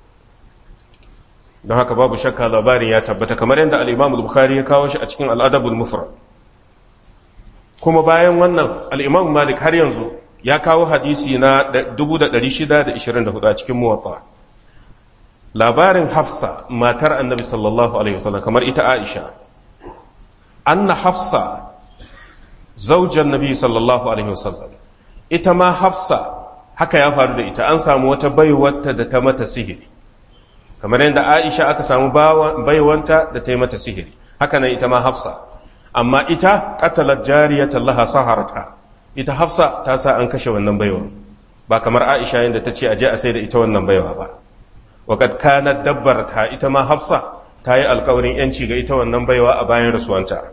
don haka babu shakka labarin ya tabbata kamar yadda al-Imam al-Bukhari ya kawo shi a cikin al-Adab al-Mufrad kuma bayan wannan al-Imam Malik har yanzu ya kawo hadisi na 1624 a cikin muwatta labarin hafsa matar annabi sallallahu alaihi wasallam kamar ita aisha anna hafsa zaujan nabi sallallahu alaihi wasallam ita ma hafsa haka ya faru da ita an samu wata baiwarta da ta mata sihiri kamar yadda aisha aka samu baiwanta da ta yi mata sihiri haka nan ita ma hafsa amma ita qatalat jariyatan laha saharata ita hafsa ta sa an kashe wannan baiwa ba kamar aisha yadda ta ce a je a sai da ita wannan baiwa ba waqad kanat dabbarta ita ma hafsa ta yi alkawarin yanci ga ita wannan baiwa a bayan rasuwanta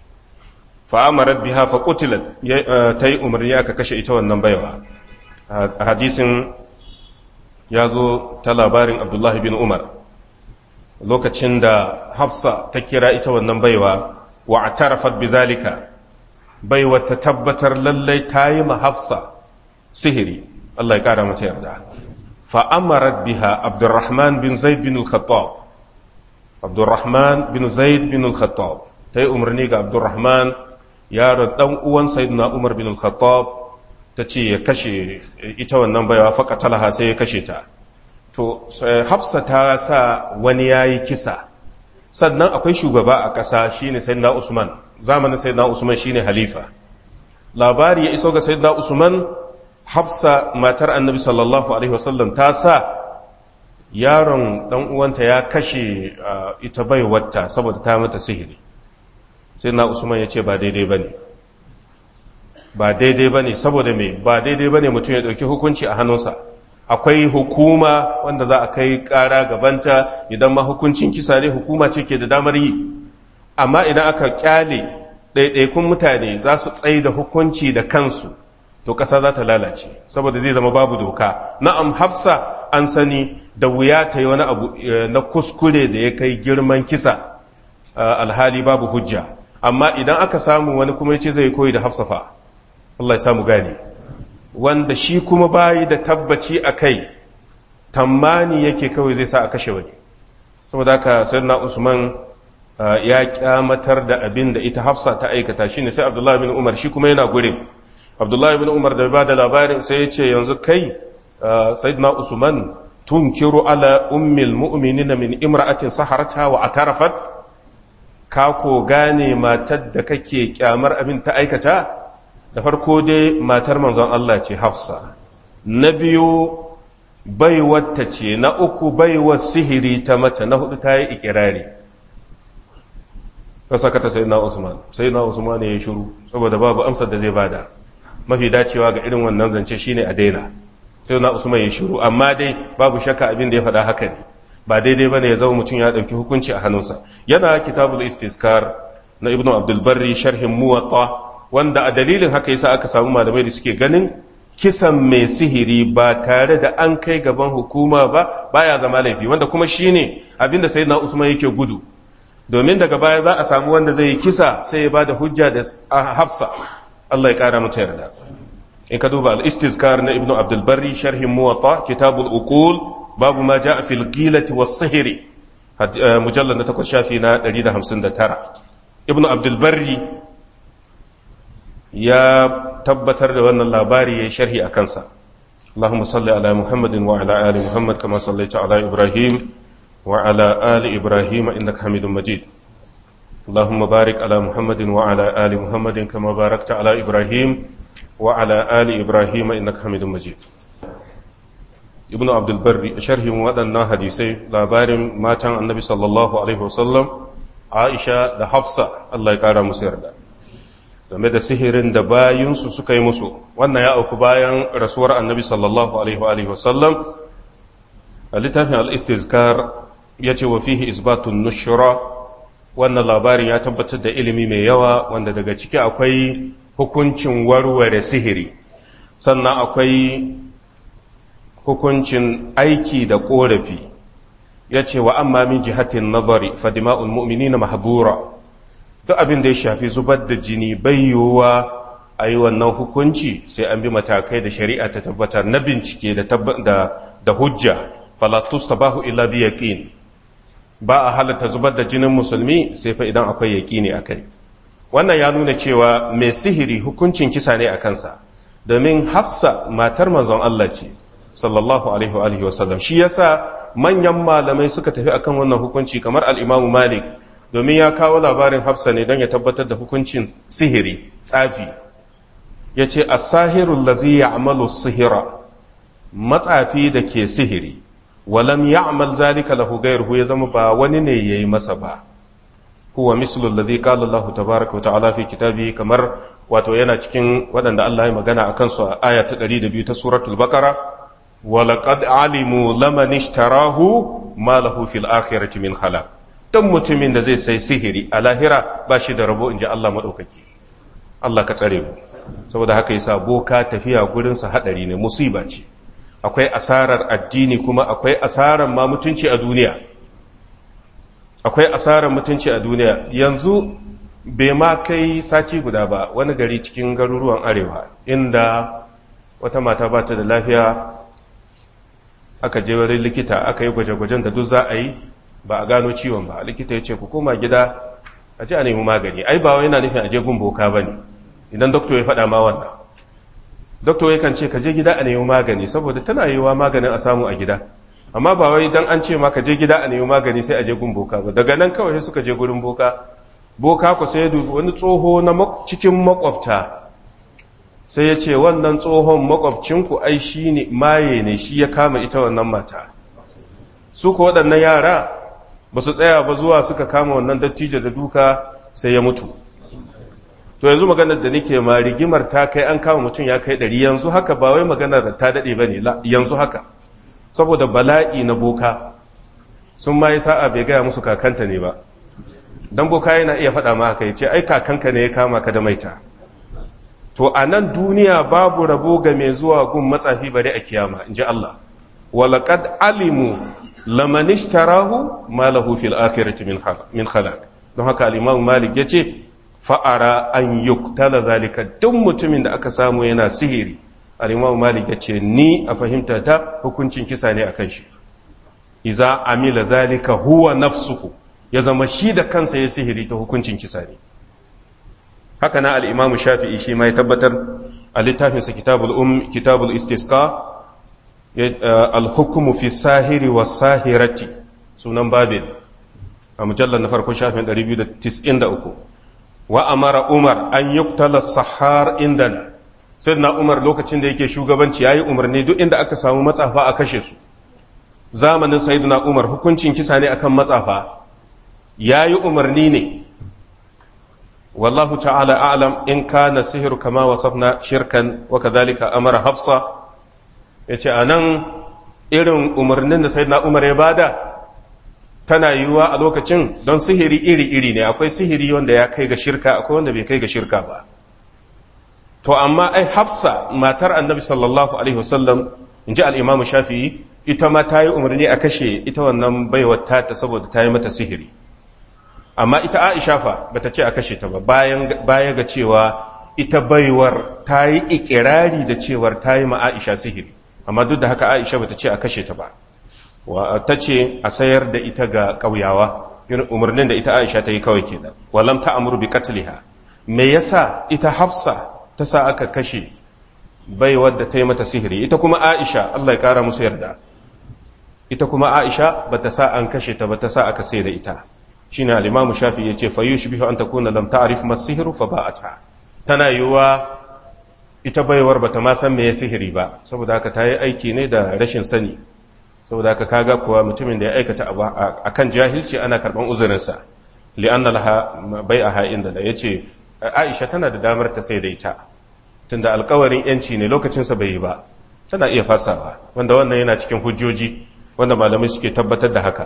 fa amarat biha fa qutilat ta yi umarni aka kashe ita wannan baiwa a hadisin ya zo ta labarin abdullahi bin umar lokacin da hafsa ta kira ita wannan baiwa wa a tarafat bizalika baiwa ta tabbatar lallai ta yi ma hafsa sihiri Allah ya kara mata yarda fa'amarat biha abdurrahman bin zaid bin al-khattab abdurrahman bin zaid bin al-khattab ta yi umarni ga abdurrahman yaron dan uwan sayyidina umar bin al-khattab ta ce ya kashe ita wannan baiwa faka talaha sai ya kashe ta to hafsa ta sa wani ya yi kisa sannan akwai shugaba a ƙasa shine sayyidina usman zamanin sayyidina usman shine halifa labari ya iso ga sayyidina usman hafsa matar annabi sallallahu alaihi wasallam ta sa yaron dan uwanta ya kashe ita baiwarta saboda ta mata sihiri sayyidina usman ya ce ba daidai bane ba daidai ba ne saboda mai ba daidai ba ne mutum ya ɗauki hukunci a hannunsa akwai hukuma wanda za a kai ƙara gabanta idan ma hukuncin kisa ne hukuma ce ke da damar yi amma idan aka kyale ɗaiɗaikun mutane za su tsaye da hukunci da kansu to ƙasa za ta lalace saboda zai zama babu doka na'am hafsa an sani da wuya ta yi wani abu na kuskure da ya kai girman kisa alhali babu hujja amma idan aka samu wani kuma ya ce zai koyi da hafsa fa Allah ya samu gane wanda shi kuma bayi da tabbaci a kai tammani yake kawai zai sa a kashe wani saboda haka sayyidina Usman ya kyamatar da abin da ita Hafsa ta aikata shine sai Abdullahi bin Umar shi kuma yana gurin Abdullahi bin Umar da ba da labarin sai ya ce yanzu kai sayyidina Usman tunkiru ala ummil mu'minina min imra'atin saharata wa atarafat ka ko gane matar da kake kyamar abin ta aikata da farko dai matar manzon Allah ce hafsa na biyu baiwata ce na uku baiwar sihiri ta mata na hudu ta yi ikirari ka saka ta sai na usman sai na usman ya yi shuru saboda babu amsar da zai bada mafi dacewa ga irin wannan zance shine a daina sai na usman ya shuru amma dai babu shakka abin da ya faɗa haka ne ba daidai bane ya zama mutum ya ɗauki hukunci a hannunsa yana kitabul istiskar na ibnu abdul barri sharhin muwatta wanda a dalilin haka yasa aka samu malamai da suke ganin kisan mai sihiri ba tare da an kai gaban hukuma ba baya zama laifi wanda kuma shine abinda sayyidina Usman yake gudu domin daga baya za a samu wanda zai yi kisa sai ya bada hujja da Hafsa Allah ya kara mata yarda in ka duba al-istizkar na ibnu abdul barri sharhin muwatta kitabul uqul babu ma jaa fil ghilati was sihri mujallad na 8 shafi na 159 ibnu abdul barri ya tabbatar da wannan labari ya sharhi a kansa اللهم صل على محمد وعلى آل محمد كما صليت على إبراهيم وعلى آل إبراهيم إنك حميد مجيد اللهم بارك على محمد وعلى آل محمد كما باركت على إبراهيم وعلى آل إبراهيم إنك حميد مجيد ابن عبد البر شرح ودنا حديثي labarin matan annabi sallallahu alaihi wasallam Aisha da Hafsa Allah ya kara musu yarda game da sihirin da bayinsu suka yi musu wannan ya auku bayan rasuwar annabi sallallahu alaihi wasallam a littafin al-istizkar ya ce wa fihi isbatun nushra wannan labarin ya tabbatar da ilimi mai yawa wanda daga ciki akwai hukuncin warware sihiri sannan akwai hukuncin aiki da korafi ya ce wa amma min jihatin nazari fadima'ul mu'minina mahdura duk abin da ya shafi zubar da jini bayyuwa a yi wannan hukunci sai an bi matakai da shari'a ta tabbatar na bincike da hujja falatus tabahu illa bi yaqin ba a halatta zubar da jinin musulmi sai fa idan akwai yaqini akai wannan ya nuna cewa mai sihiri hukuncin kisa ne a kansa domin hafsa matar manzon Allah ce sallallahu alaihi wa alihi wasallam shi yasa manyan malamai suka tafi akan wannan hukunci kamar al-imamu malik domin ya kawo labarin hafsa ne don ya tabbatar da hukuncin sihiri tsafi ya ce a sahirun lazi ya amalu sihira matsafi da ke sihiri walam ya amal zalika lahu gairuhu ya zama ba wani ne ya yi masa ba huwa mislul ladhi qala Allah tabaaraka wa ta'ala fi kitabihi kamar wato yana cikin waɗanda Allah ya magana akan su a aya ta 102 ta suratul baqara wa laqad alimu laman ishtarahu ma lahu fil akhirati min khalaq dan mutumin da zai sai sihiri a lahira ba shi da rabo inji Allah madaukaki Allah ka tsare mu saboda haka yasa boka tafiya gurin sa hadari ne musiba ce akwai asarar addini kuma akwai asarar ma mutunci a duniya akwai asarar mutunci a duniya yanzu bai ma kai sati guda ba wani gari cikin garuruwan arewa inda wata mata ba ta da lafiya aka je wurin likita aka yi gwaje-gwajen da duk za a yi ba a gano ciwon ba likita ya ce ku koma gida a ji a nemi magani ai ba wai yana nufin a je gun boka ba ne idan doktor ya faɗa ma wannan doktor ya kan ce ka je gida a nemi magani saboda tana yiwa maganin a samu a gida amma ba wai dan an ce maka je gida a nemi magani sai a je gun boka ba daga nan kawai suka je gurin boka boka ku sai dubi wani tsoho na cikin makwabta sai ya ce wannan tsohon makwabcinku ai shi ne maye ne shi ya kama ita wannan mata su ko waɗannan yara ba su tsaya ba zuwa suka kama wannan dattijo da duka sai ya mutu to yanzu maganar da nake ma rigimar ta kai an kama mutum ya kai ɗari yanzu haka ba wai maganar ta daɗe ba ne yanzu haka saboda bala'i na boka sun ma yi sa'a bai gaya musu kakanta ne ba don boka yana iya faɗa ma haka ya ce ai kakanka ne ya kama ka da maita to a nan duniya babu rabo ga mai zuwa gun matsafi bare a kiyama in ji Allah walaƙad alimu lamanishtarahu ma lahu fil akhirati min khalaq don haka al-imam malik yace fa'ara an yuktala zalika duk mutumin da aka samu yana sihiri al-imam malik yace ni a fahimta ta hukuncin kisa ne akan shi iza amila zalika huwa nafsuhu ya zama shi da kansa ya sihiri ta hukuncin kisa ne haka na al-imam shafi'i shi ma ya tabbatar a littafinsa kitabul um kitabul istisqa al-hukmu fi sahiri wa sahirati sunan babin a mujallar na farkon shafin 293 wa amara umar an yuktala sahar indana sai na umar lokacin da yake shugabanci yayi umarni duk inda aka samu matsafa a kashe su zamanin sayyidina umar hukuncin kisa ne akan matsafa yayi umarni ne wallahu ta'ala a'lam in kana sihiru kama wasafna shirkan wa kadhalika amara hafsa yace anan irin umarnin da sayyidina umar ya bada tana yiwuwa a lokacin don sihiri iri-iri ne akwai sihiri wanda ya kai ga shirka akwai wanda bai kai ga shirka ba to amma ai hafsa matar annabi sallallahu alaihi wasallam in ji al'imamu shafi'i ita ma ta yi umarni a kashe ita wannan baiwar ta saboda ta yi mata sihiri amma ita aisha fa bata ce a kashe ta ba baya ga cewa ita baiwar ta yi ikirari da cewar ta yi ma aisha sihiri amma duk da haka aisha bata ce a kashe ta ba ta ce a sayar da ita ga ƙauyawa umarnin da ita aisha ta yi kawai kenan walam ta amuru bi qatliha me yasa ita hafsa ta sa aka kashe bai wadda ta yi mata sihiri ita kuma aisha Allah ya kara musu yarda ita kuma aisha bata sa an kashe ta bata sa aka sai da ita shine al-imam shafi yace fa yushbihu an takuna lam ta'rif ma sihru fa ba'atha tana yiwa ita baiwar bata ma san me ya sihiri ba saboda haka ta yi aiki ne da rashin sani saboda haka kaga kuwa mutumin da ya aikata abu akan jahilci ana karban uzurinsa li'anna laha bai'aha inda da yace Aisha tana da damar ta sai da ita tunda alkawarin yanci ne lokacin sa bai yi ba tana iya fasawa wanda wannan yana cikin hujjoji wanda malamai suke tabbatar da haka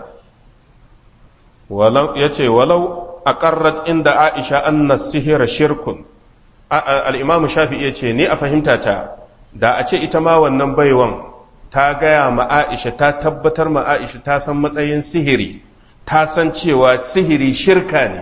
walau yace walau aqarrat inda Aisha anna sihira shirkun al-Imam Shafi'i yace ni a fahimta ta da a ce ita ma wannan baiwan ta gaya ma Aisha ta tabbatar ma Aisha ta san matsayin sihiri ta san cewa sihiri shirka ne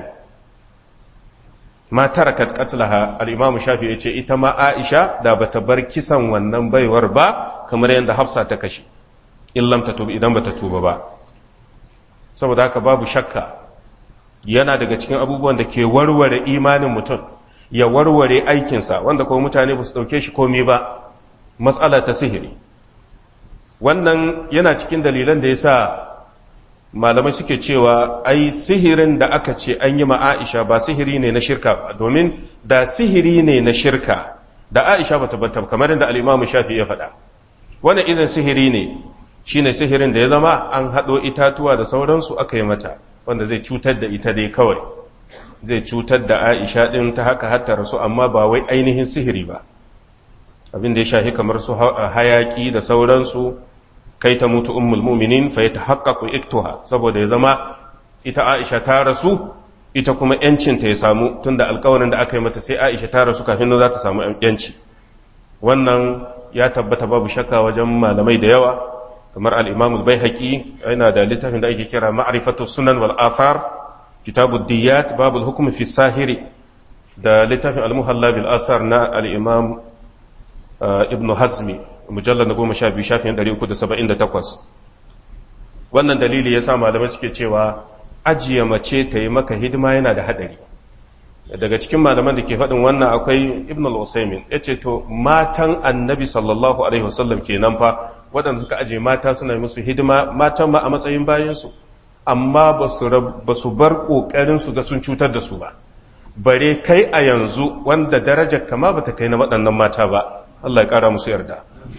ma tarakat qatlaha al-imam shafi yace ita ma Aisha da bata bar kisan wannan baiwar ba kamar yadda Hafsa ta kashe in lam tatub idan bata tuba ba saboda haka babu shakka yana daga cikin abubuwan da ke warware imanin mutum ya warware aikinsa wanda kuma mutane ba su dauke shi komai ba matsala ta sihiri wannan yana cikin dalilan da ya sa malamai suke cewa ai sihirin da aka ce an yi ma Aisha ba sihiri ne na shirka ba domin da sihiri ne na shirka da Aisha ba tabbata kamar yadda al-Imam Shafi ya faɗa wannan idan sihiri ne shine sihirin da ya zama an haɗo itatuwa da sauransu aka yi mata wanda zai cutar da ita dai kawai zai cutar da Aisha din ta haka hatta rasu amma ba wai ainihin sihiri ba abin da ya shahi kamar su hayaki da sauransu kai ta mutu ummul mu'minin fa yatahaqqaqu iktuha saboda ya zama ita Aisha ta rasu ita kuma yancin ta ya samu tunda alƙawarin da aka yi mata sai Aisha ta rasu kafin za ta samu yanci wannan ya tabbata babu shakka wajen malamai da yawa kamar al-Imam al-Baihaqi yana da littafin da ake kira Ma'rifatu Sunan wal Athar Kitabu Diyat babu al-hukm fi sahiri da littafin al-Muhalla bil Asar na al-Imam Ibn Hazmi mujallar na goma sha biyu shafin ɗari uku da saba'in da takwas wannan dalili ya sa malamai suke cewa ajiye mace ta yi maka hidima yana da haɗari daga cikin malaman da ke faɗin wannan akwai ibn al-usaimin ya ce to matan annabi sallallahu alaihi wasallam kenan fa waɗanda suka ajiye mata suna musu hidima matan ma a matsayin bayansu amma ba su bar ƙoƙarin su ga sun cutar da su ba bare kai a yanzu wanda darajar kama ba ta kai na waɗannan mata ba Allah ya ƙara musu yarda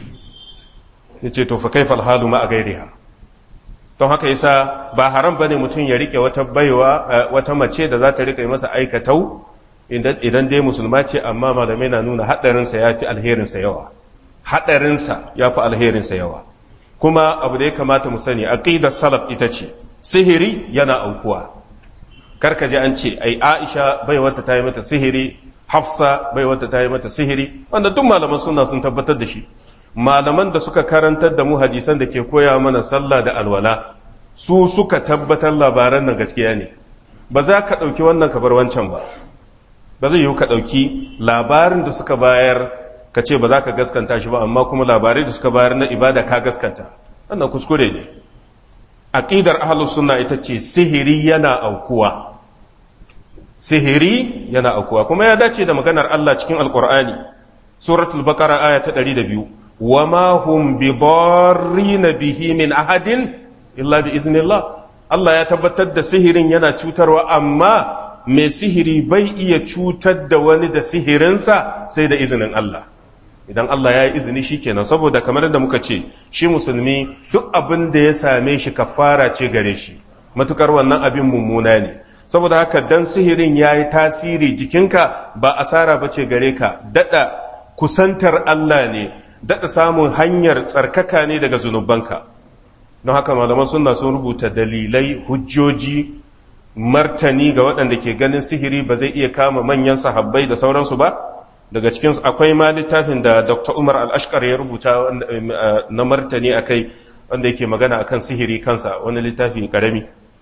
ya ce to fa kaifal halu ma a gairiha don haka yasa ba haram bane mutum ya rike wata baiwa wata mace da za ta rike masa aikatau idan dai musulma ce amma malamai na nuna haɗarinsa ya fi alherinsa yawa haɗarinsa ya fi alherinsa yawa kuma abu da ya kamata mu sani aqidar salaf ita ce sihiri yana aukuwa karka ji an ce ai aisha baiwarta ta yi mata sihiri hafsa baiwarta ta yi mata sihiri wanda duk malaman suna sun tabbatar da shi malaman da suka karantar da mu hadisan da ke koya mana sallah da alwala su suka tabbatar labaran nan gaskiya ne ba za ka ɗauki wannan kabar wancan ba ba zai yiwu ka ɗauki labarin da suka bayar ka ce ba za ka gaskanta shi ba amma kuma labarai da suka bayar na ibada ka gaskanta wannan kuskure ne aqidar ahlus sunna ita ce sihiri yana aukuwa sihiri yana aukuwa kuma ya dace da maganar Allah cikin alqur'ani suratul baqara aya ta 102 وما هم بضارين به من أحد إلا بإذن الله Allah ya tabbatar da sihirin yana cutarwa amma mai sihiri bai iya cutar da wani da sihirinsa sai da izinin Allah idan Allah ya yi izini shi kenan saboda kamar da muka ce shi musulmi duk abin da ya same shi kafara ce gare shi matukar wannan abin mummuna ne saboda haka dan sihirin ya yi tasiri jikinka ba asara ba ce gare ka daɗa kusantar Allah ne daɗa samun hanyar tsarkaka ne daga zunubanka don haka malaman suna sun rubuta dalilai hujjoji martani ga waɗanda ke ganin sihiri ba zai iya kama manyan sahabbai da sauransu ba daga cikin akwai ma littafin da dr umar al-ashkar ya rubuta na martani a kai wanda yake magana akan sihiri kansa wani littafi karami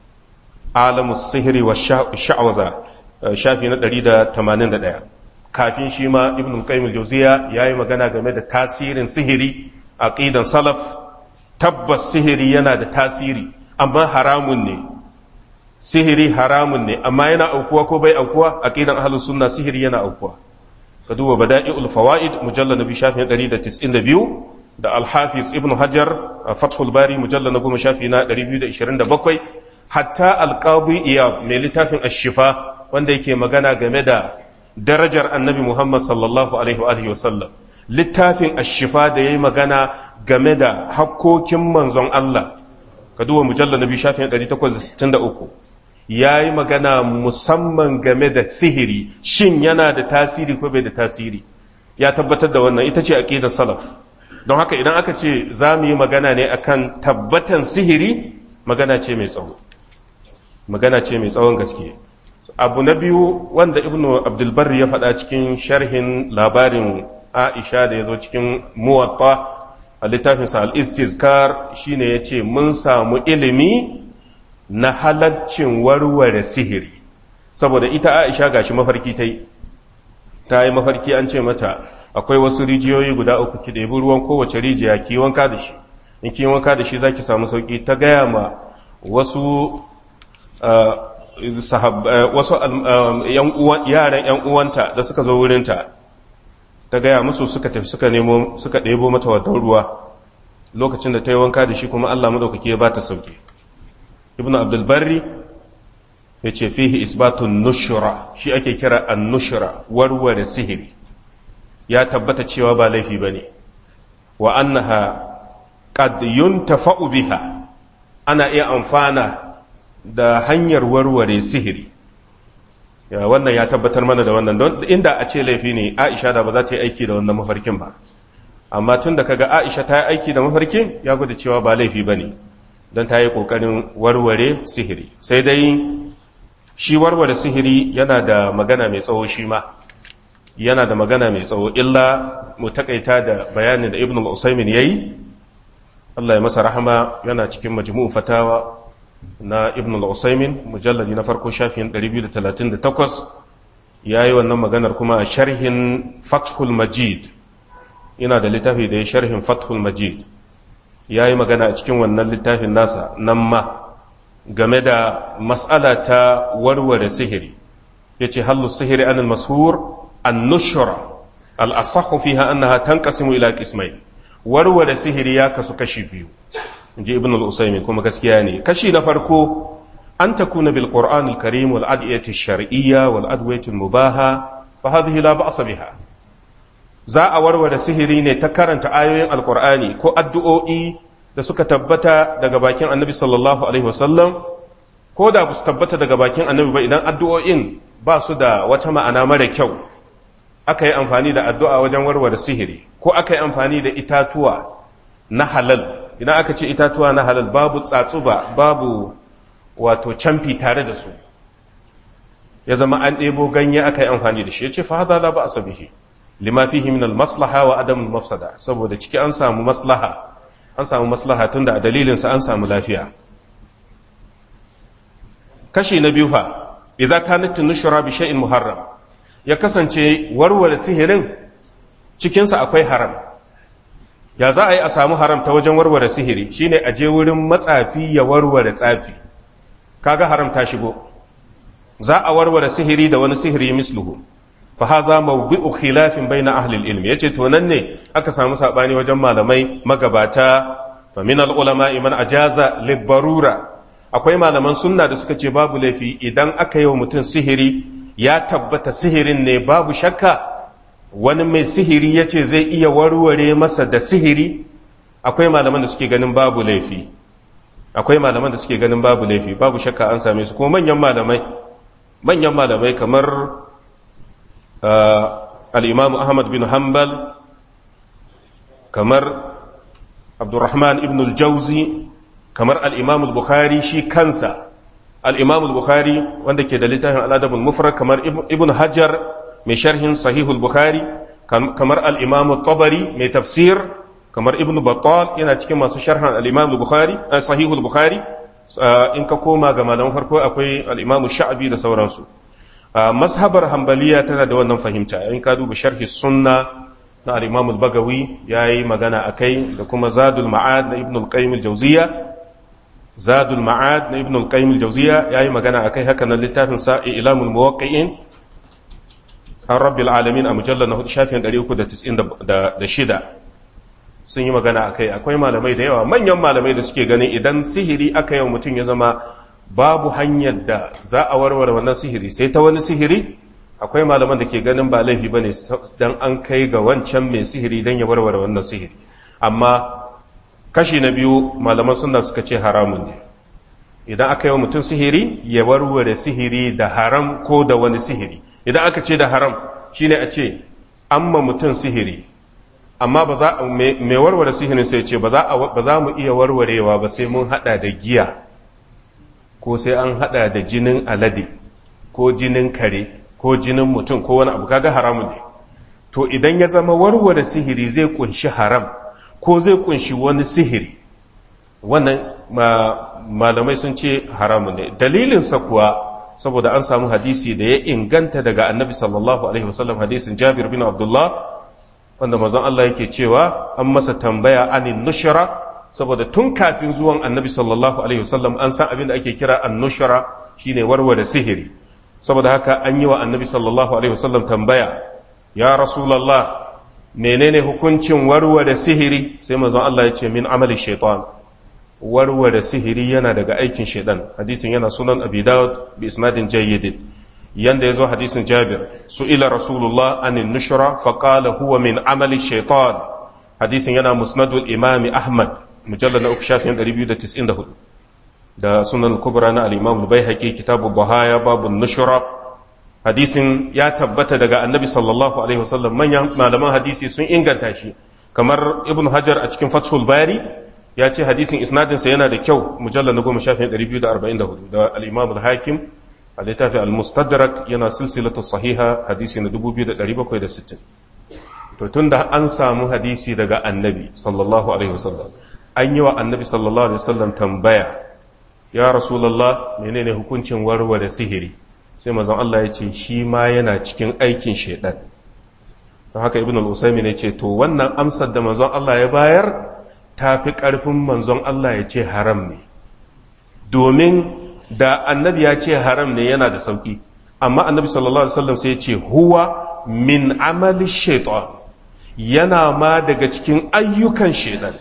alamus sihiri wa sha'awaza shafi na 181 kafin shi ma ibn qayyim al-jawziya yayi magana game da tasirin sihiri aqidan salaf tabbas sihiri yana da tasiri amma haramun ne sihiri haramun ne amma yana aukuwa ko bai aukuwa aqidan ahlus sunna sihiri yana aukuwa ka duba bada'iul fawaid mujallal nabi shafi 192 da al-hafiz ibn hajar fathul bari mujallal na goma shafi na 227 hatta al-qadi iyad mai littafin ash-shifa wanda yake magana game da darajar annabi Muhammad sallallahu Alaihi wasallam littafin ashifa da ya yi magana game da hakkokin manzon Allah ka duba mujallar nabi shafin 863 ya yi magana musamman game da sihiri shin yana da tasiri ko bai da tasiri ya tabbatar da wannan ita ce aqidar salaf don haka idan aka ce za mu yi magana ne akan tabbatan sihiri magana ce mai tsawo magana ce mai tsawon gaske abu na biyu wanda ibnu abdulbarri ya faɗa cikin sharhin labarin aisha da ya zo cikin muwatta a littafinsa al-istizkar shine ya ce mun samu ilimi na halaccin warware sihiri saboda ita aisha gashi mafarki ta yi ta yi mafarki an ce mata akwai wasu rijiyoyi guda uku ki ɗebi ruwan kowace rijiya ki wanka da shi in ki wanka da shi za ki samu sauki ta gaya ma wasu wasu yaran ‘yan uwanta da suka zo wurinta ta gaya musu suka tafi suka nemo suka ɗebo mata wadon ruwa lokacin da ta yi wanka da shi kuma Allah maɗaukaki ya ba ta sauki ibn abdulbarri ya ce fihi isbatun nushura shi ake kira an nushura warware sihiri ya tabbata cewa ba laifi ba ne wa annaha qad yuntafa'u biha ana iya amfana da hanyar warware sihiri ya wannan ya tabbatar mana da wannan don inda a ce laifi ne aisha da ba za ta yi aiki da wannan mafarkin ba amma tun da kaga aisha ta yi aiki da mafarkin ya gwada cewa ba laifi ba ne don ta yi ƙoƙarin warware sihiri sai dai shi warware sihiri yana da magana mai tsawo shi ma yana da magana mai tsawo illa mu takaita da bayanin da ibn al-usaymin yayi Allah ya masa rahama yana cikin majmu'u fatawa na ibn al-usaymin mujalladi na farko shafin 238 yayi wannan maganar kuma a sharhin fathul majid ina da littafi da ya sharhin fathul majid yayi magana a cikin wannan littafin nasa nan ma game da mas'ala ta warware sihiri yace hallu sihiri anil mashur an-nushra al-asahhu fiha annaha tanqasimu ila qismayn warware sihiri ya kasu kashi biyu inji ibn al-usaymin kuma gaskiya ne kashi na farko an takuna bil qur'an al-karim wal adiyati ash-shar'iyya wal adwiyati al-mubaha fa hadhihi la ba'sa biha za a warware sihiri ne ta karanta ayoyin alqur'ani ko addu'o'i da suka tabbata daga bakin annabi sallallahu alaihi wasallam ko da ba su tabbata daga bakin annabi ba idan addu'o'in ba su da wata ma'ana mara kyau aka yi amfani da addu'a wajen warware sihiri ko aka yi amfani da itatuwa na halal idan aka ce itatuwa na halal babu tsatsuba babu wato camfi tare da su ya zama an ɗebo ganye aka yi amfani da shi ya ce fa hada la ba asabihi lima fihi min al maslaha wa adam al mafsada saboda ciki an samu maslaha an samu maslaha tunda a dalilin sa an samu lafiya kashi na biyu fa idza kanat nushra bi shay'in muharram ya kasance warware sihirin cikinsa akwai haram ya za a yi a samu haram ta wajen warware sihiri shine a je wurin matsafi ya warware tsafi kaga haram ta shigo za a warware sihiri da wani sihiri misluhu fa haza mawdu'u khilafin baina ahli al-ilm yace to nan ne aka samu sabani wajen malamai magabata fa min al-ulama man ajaza libarura akwai malaman sunna da suka ce babu laifi idan aka yi wa mutum sihiri ya tabbata sihirin ne babu shakka wani mai sihiri ya ce zai iya warware masa da sihiri akwai malaman da suke ganin babu laifi akwai malaman da suke ganin babu laifi babu shakka an same su kuma manyan malamai manyan malamai kamar al'imamu ahmad bin hanbal kamar abdurrahman ibn al-jauzi kamar al'imamu bukhari shi kansa al'imamu bukhari wanda ke da littafin al'adabul mufrad kamar ibn hajar mai sharhin sahihul bukhari kamar al'imamu tabari mai tafsir kamar ibn battal yana cikin masu sharhan al'imamu bukhari sahihul bukhari in ka koma ga malaman farko akwai al'imamu sha'abi da sauransu mashabar hambaliya tana da wannan fahimta in ka duba sharhi sunna na al'imamu bagawi ya yi magana a kai da kuma zadul ma'ad na ibn al-qayyim al-jawziya zadul ma'ad na ibn al-qayyim al-jawziya yayi magana akai haka nan littafin sa ilamul muwaqqi'in an rabbil alamin a mujallal na shafin 396 sun yi magana akai akwai malamai da yawa manyan malamai da suke ganin idan sihiri aka yi mutum ya zama babu hanyar da za a warware wannan sihiri sai ta wani sihiri akwai malaman da ke ganin ba laifi bane dan an kai ga wancan mai sihiri dan ya warware wannan sihiri amma kashi na biyu malaman suna suka ce haramun ne idan aka yi wa mutum sihiri ya warware sihiri da haram ko da wani sihiri idan aka ce da haram shine a ce an ma mutum sihiri amma ba za mai warware sihirin sai ce ba za mu iya warwarewa ba sai mun hada da giya ko sai an hada da jinin alade ko jinin kare ko jinin mutum ko wani abu kaga haramun ne to idan ya zama warware sihiri zai kunshi haram ko zai kunshi wani sihiri wannan malamai sun ce haramun ne dalilinsa kuwa saboda an samu hadisi da ya inganta daga annabi sallallahu alaihi wasallam hadisin jabir bin abdullah wanda mazan Allah yake cewa an masa tambaya anin nushra saboda tun kafin zuwan annabi sallallahu alaihi wasallam an san abin da ake kira an nushra shine warware sihiri saboda haka an yi wa annabi sallallahu alaihi wasallam tambaya ya rasulullah menene hukuncin warware sihiri sai manzon Allah ya ce min amali shaitan warware sihiri yana daga aikin shaidan hadisin yana sunan abi dawud bi isnadin jayyid yanda yazo hadisin jabir su'ila rasulullah anin nushra fa qala huwa min amali shaitan hadisin yana musnadul imami ahmad mujallad na uku shafin 294 da sunan kubra na al-imam al-baihaqi kitabu bahaya babu nushra hadisin ya tabbata daga annabi sallallahu alaihi wasallam manyan malaman hadisi sun inganta shi kamar ibn hajar a cikin fathul bari ya ce hadisin isnadinsa yana da kyau mujallar na goma shafin 244 da al-imam al-hakim a littafi al-mustadrak yana silsilatu sahiha hadisi na 2760 to tun da an samu hadisi daga annabi sallallahu alaihi wasallam an yi wa annabi sallallahu alaihi wasallam tambaya ya rasulallah menene hukuncin warware sihiri sai mazan Allah ya ce shi ma yana cikin aikin shaidan don haka ibn al-usaimi ne ce to wannan amsar da manzon Allah ya bayar ta fi ƙarfin manzon Allah ya ce haram ne domin da annabi ya ce haram ne yana da sauki amma annabi sallallahu alaihi wasallam sai ya ce huwa min amali shaitan yana ma daga cikin ayyukan shaidan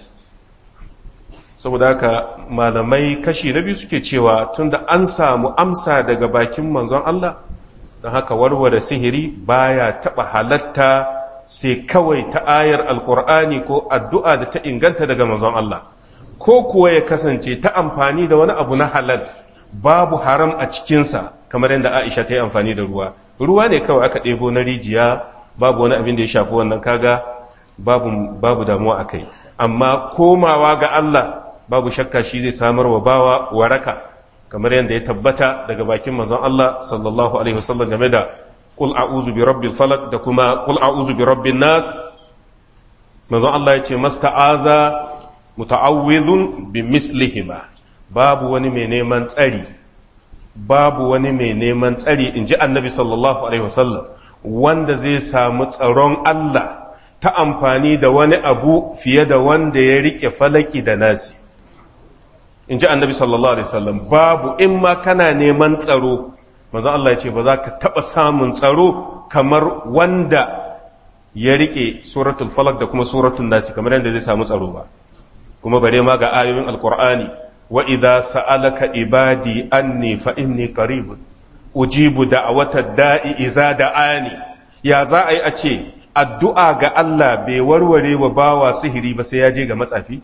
saboda haka malamai kashi na biyu suke cewa tunda an samu amsa daga bakin manzon Allah don haka warware sihiri baya taba halatta sai kawai ta ayar alkur'ani ko addu'a da ta inganta daga manzon Allah ko kuwa ya kasance ta amfani da wani abu na halal babu haram a cikinsa kamar yadda Aisha ta yi amfani da ruwa ruwa ne kawai aka ɗebo na rijiya babu wani abin da ya shafi wannan kaga babu, babu damuwa a kai amma komawa ga Allah babu shakka shi zai samar wa bawa waraka kamar yadda ya tabbata daga bakin manzon Allah sallallahu alaihi wasallam game da qul a'udhu bi rabbil falaq da kuma qul a'udhu bi rabbin nas manzon Allah ya ce masta'aza muta'awwidhun bi mislihima babu wani mai neman tsari babu wani mai neman tsari inji annabi sallallahu alaihi wasallam wanda zai samu tsaron Allah ta amfani da wani abu fiye da wanda ya rike falaki da nasi in ji annabi sallallahu alaihi wasallam babu in ma kana neman tsaro manzo Allah ya ce ba za ka taɓa samun tsaro kamar wanda ya rike suratul falak da kuma suratul nasi kamar yadda zai samu tsaro ba kuma bare ma ga ayoyin alqur'ani wa idza sa'alaka ibadi anni fa inni qaribun ujibu da'wata da'i iza da'ani ya za a yi a ce addu'a ga Allah bai warware wa bawa sihiri ba sai ya je ga matsafi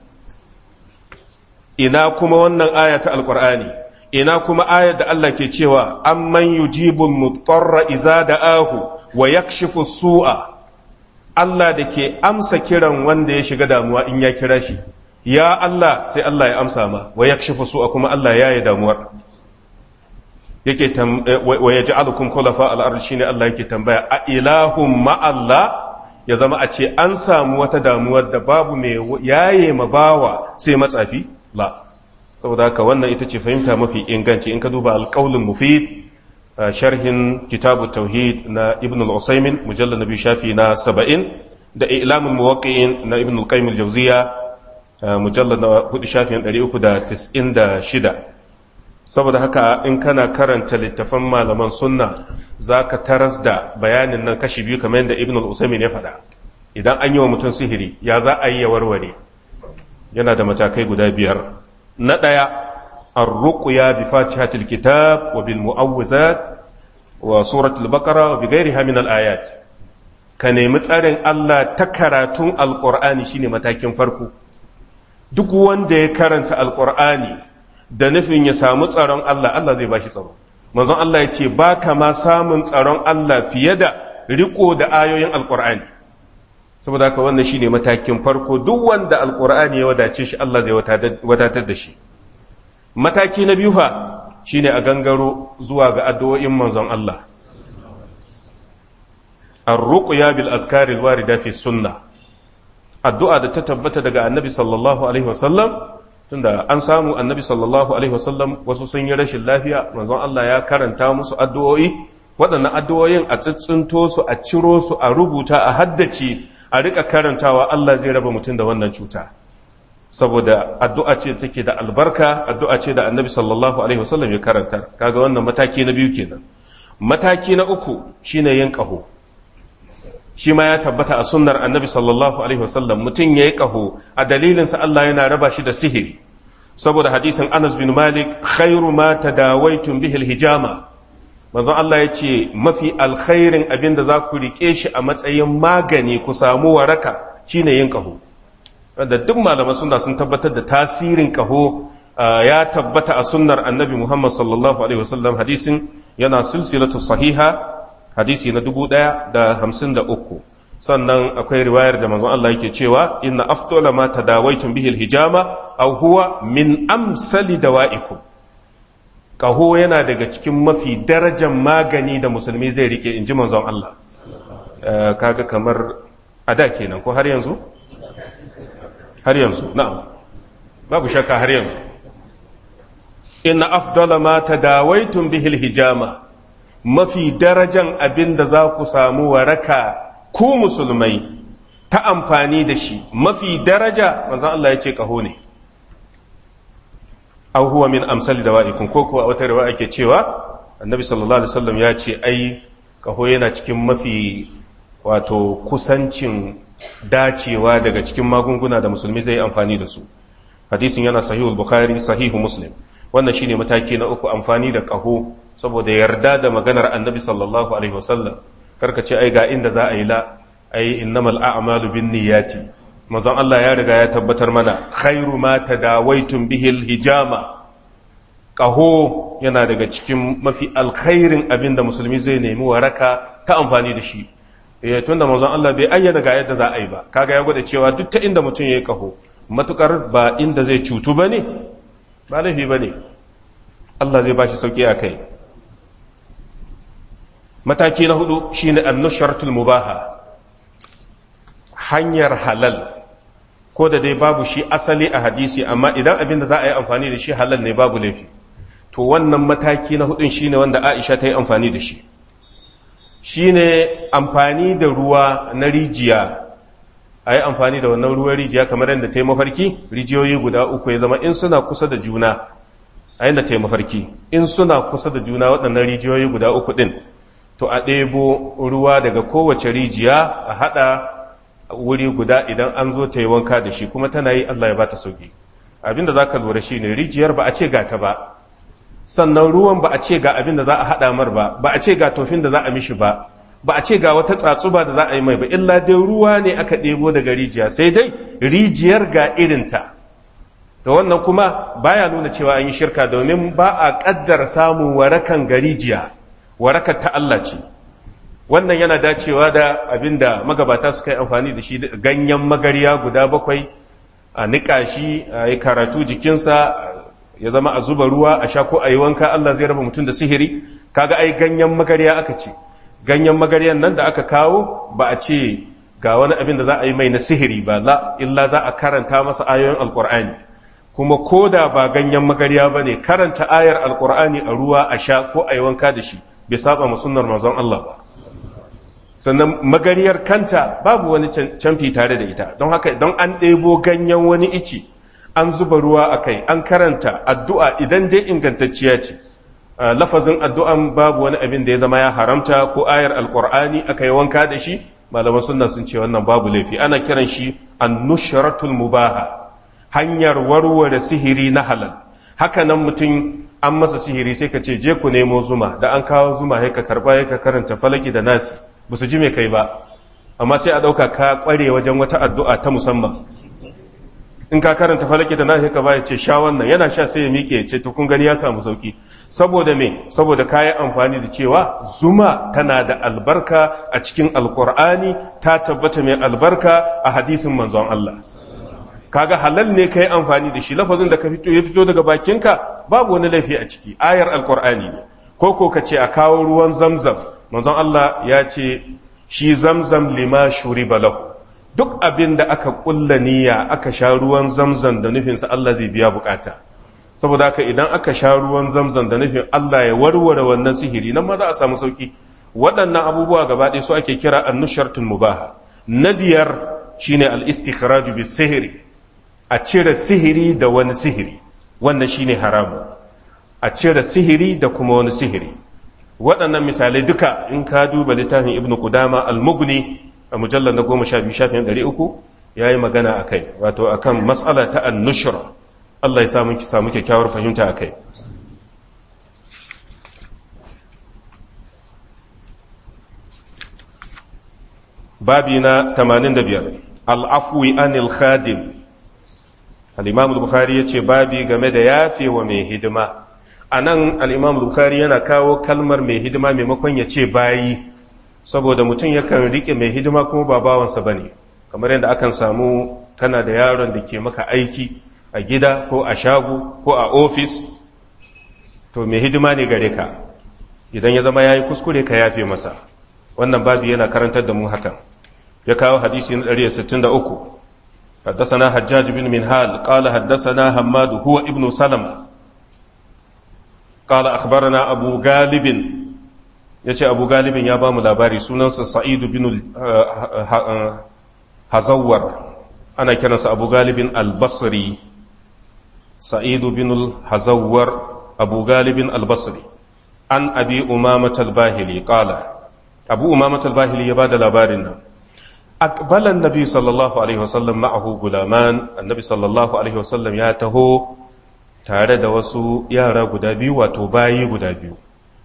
ina kuma wannan aya ta alkur'ani ina kuma ayar da Allah ke cewa amman yujibul mutarra iza da'ahu wa yakshifu su'a Allah da ke amsa kiran wanda ya shiga damuwa in ya kira shi ya Allah sai Allah ya amsa ma wa yakshifu su'a kuma Allah ya yi damuwar yake wa yaj'alukum khulafa al-ard shine Allah yake tambaya a ilahum ma Allah ya zama a ce an samu wata damuwar da babu mai yaye ma bawa sai matsafi la saboda haka wannan ita ce fahimta mafi inganci in ka duba alƙaulin mufid sharhin kitabu tauhid na ibn al-usaymin mujallal nabi shafi na saba'in da ilamul muwaqqi'in na ibn al-qayyim al-jawziya mujallal na hudu shafin 396 saboda haka in kana karanta littafan malaman sunna zaka taras da bayanin nan kashi biyu kamar yadda ibn al-usaymin ya faɗa idan an yi wa mutum sihiri ya za a yi ya warware yana da matakai guda biyar na ɗaya arruƙuya bi fatihatul kitab wa bil mu'awwizat wa suratul baqara wa bi ghairiha min al ayat ka nemi tsarin Allah ta karatun alqur'ani shine matakin farko duk wanda ya karanta alqur'ani da nufin ya samu tsaron Allah Allah zai bashi tsaro manzon Allah ya ce ba ka ma samun tsaron Allah fiye da riko da ayoyin alqur'ani saboda haka wannan shine matakin farko duk wanda alkur'ani ya wadace shi Allah zai wadatar da shi mataki na biyu fa shine a gangaro zuwa ga addu'o'in manzon Allah ar-ruqya bil azkari al-warida fi sunnah addu'a da ta tabbata daga annabi sallallahu alaihi wasallam tunda an samu annabi sallallahu alaihi wasallam wasu sun yi rashin lafiya manzon Allah ya karanta musu addu'o'i waɗannan addu'o'in a tsitsinto su a ciro su a rubuta a haddace a rika karantawa Allah zai raba mutum da wannan cuta saboda addu'a ce take da albarka addu'a ce da annabi sallallahu alaihi wasallam ya karanta kaga wannan mataki na biyu kenan mataki na uku shine yin ƙaho shi ma ya tabbata a sunnar annabi sallallahu alaihi wasallam mutum ya yi ƙaho a dalilinsa Allah yana raba shi da sihiri saboda hadisin Anas bin Malik khairu ma tadawaitum bihil hijama manzon Allah ya ce mafi alkhairin abin da za ku rike shi a matsayin magani ku samu waraka shine yin kaho wanda duk malaman suna sun tabbatar da tasirin kaho ya tabbata a sunnar annabi Muhammad sallallahu alaihi wasallam hadisin yana silsilatu sahiha hadisi na dubu ɗaya da hamsin da uku sannan akwai riwayar da manzon Allah yake cewa inna afdola ma tadawaitum bihil hijama aw huwa min amsali dawa'ikum kaho yana daga cikin mafi darajar magani da musulmi zai rike inji manzon Allah kaga kamar ada kenan ko har yanzu har yanzu na'am babu shakka har yanzu inna afdala ma tadawaitum bihil hijama mafi darajan abin da za ku samu waraka ku musulmai ta amfani da shi mafi daraja manzon Allah ya ce kaho ne aw huwa min amsali dawa'ikum ko kuwa wata riwaya ake cewa annabi sallallahu alaihi wasallam ya ce ai kaho yana cikin mafi wato kusancin dacewa daga cikin magunguna da musulmi zai amfani da su hadisin yana sahihul bukhari sahihu muslim wannan shine mataki na uku amfani da kaho saboda yarda da maganar annabi sallallahu alaihi wasallam karka ce ai ga inda za a yi la ai innamal a'malu bin niyyati manzon Allah ya riga ya tabbatar mana khairu ma tadawaitum bihil hijama qaho yana daga cikin mafi alkhairin abinda musulmi zai nemi waraka ta amfani da shi eh tunda manzon Allah bai ayyana ga yadda za a yi ba kaga ya gwada cewa duk ta inda mutum yayi qaho matukar ba inda zai cutu bane ba laifi bane Allah zai bashi sauki a kai mataki na hudu shine annusharatul mubaha hanyar halal ko da dai babu shi asali a hadisi amma idan abin da za a yi amfani da shi halal ne babu laifi to wannan mataki na hudun shine wanda Aisha ta yi amfani da shi shine amfani da ruwa na rijiya a yi amfani da wannan ruwan rijiya kamar yadda ta yi mafarki rijiyoyi guda uku ya zama in suna kusa da juna a yadda ta yi mafarki in suna kusa da juna waɗannan rijiyoyi guda uku ɗin to a ɗebo ruwa daga kowace rijiya a haɗa wuri guda idan an zo ta yi wanka da shi kuma tana yi Allah ya ba ta sauki abinda za ka lura shi ne rijiyar ba a ce ga ta ba sannan ruwan ba a ce ga abin da za a haɗa mar ba ba a ce ga tofin da za a mishi ba ba a ce ga wata tsatsuba da za a yi mai ba illa dai ruwa ne aka ɗebo daga rijiya sai dai rijiyar ga irinta da wannan kuma baya nuna cewa an yi shirka domin ba a ƙaddar samun warakan ga rijiya warakar ta Allah ce wannan yana dacewa da abin da magabata suka yi amfani da shi ganyen magariya guda bakwai a niƙa shi a yi karatu jikinsa ya zama a zuba ruwa a sha ko a yi wanka Allah zai raba mutum da sihiri kaga ai ganyen magariya aka ce ganyen magariyan nan da aka kawo ba a ce ga wani abin da za a yi mai na sihiri ba la illa za a karanta masa ayoyin alkur'ani kuma ko da ba ganyen magariya ba ne karanta ayar alkur'ani a ruwa a sha ko a yi wanka da shi bai saba ma sunnar manzon Allah ba sannan magariyar kanta babu wani canfi tare da ita don haka don an ɗebo ganyen wani ici an zuba ruwa a kai an karanta addu'a idan dai ingantacciya ce lafazin addu'an babu wani abin da ya zama ya haramta ko ayar alkur'ani aka yi wanka da shi malaman sunna sun ce wannan babu laifi ana kiran shi annushratul mubaha hanyar warware sihiri na halal haka nan mutum an masa sihiri sai ka ce je ku nemo zuma da an kawo zuma ya ka karba ya ka karanta falaki da nasi ba su ji mai kai ba amma sai a ɗauka ka ƙware wajen wata addu'a ta musamman in ka karanta falaki da nasi ka ba ya ce sha wannan yana sha sai ya miƙe ya ce to kun gani ya samu sauki saboda me saboda kayi amfani da cewa zuma tana da albarka a cikin alkur'ani ta tabbata mai albarka a hadisin manzon Allah kaga halal ne kai amfani da shi lafazin da ka fito ya fito daga bakinka babu wani laifi a ciki ayar alkur'ani ne ko ko ka ce a kawo ruwan zamzam manzon Allah ya ce shi zamzam lima shuriba lahu duk abin da aka kulla niyya aka sha ruwan zamzam da nufinsa Allah zai biya bukata saboda haka idan aka sha ruwan zamzam da nufin Allah ya warware wannan sihiri nan ma za a samu sauki waɗannan abubuwa gaba ɗaya su ake kira annushartul mubaha na biyar shine al-istikhraju bis sihiri a cire sihiri da wani sihiri wannan shine haramu a cire sihiri da kuma wani sihiri waɗannan misalai duka in ka duba littafin ibnu qudama al-mughni a mujallar na goma sha biyu shafin ɗari uku ya yi magana a kai wato akan matsala ta annushra Allah ya samu samu kyakkyawar fahimta a kai babi na 85 al'afwi anil khadim al'imam bukhari ya ce babi game da yafe wa mai hidima a nan al'imam bukhari yana kawo kalmar mai hidima maimakon ya ce bayi saboda mutum yakan rike mai hidima kuma ba bawansa ba ne kamar yadda akan samu kana da yaron da ke maka aiki a gida ko a shago ko a ofis to mai hidima ne gare ka idan ya zama ya yi kuskure ka yafe masa wannan babu yana karantar da mu hakan ya kawo hadisi na 163 حدثنا حجاج بن منهال قال حدثنا حماد هو ابن سلمة قال أخبرنا أبو غالب يتي أبو غالب يا بام لاباري سنن سعيد بن هزور أنا كان أبو غالب البصري سعيد بن الهزور أبو غالب البصري عن أبي أمامة الباهلي قال أبو أمامة الباهلي يباد لابارنا أقبل النبي صلى الله عليه وسلم معه غلامان النبي صلى الله عليه وسلم يا تهو tare da wasu yara guda biyu wato bayi guda biyu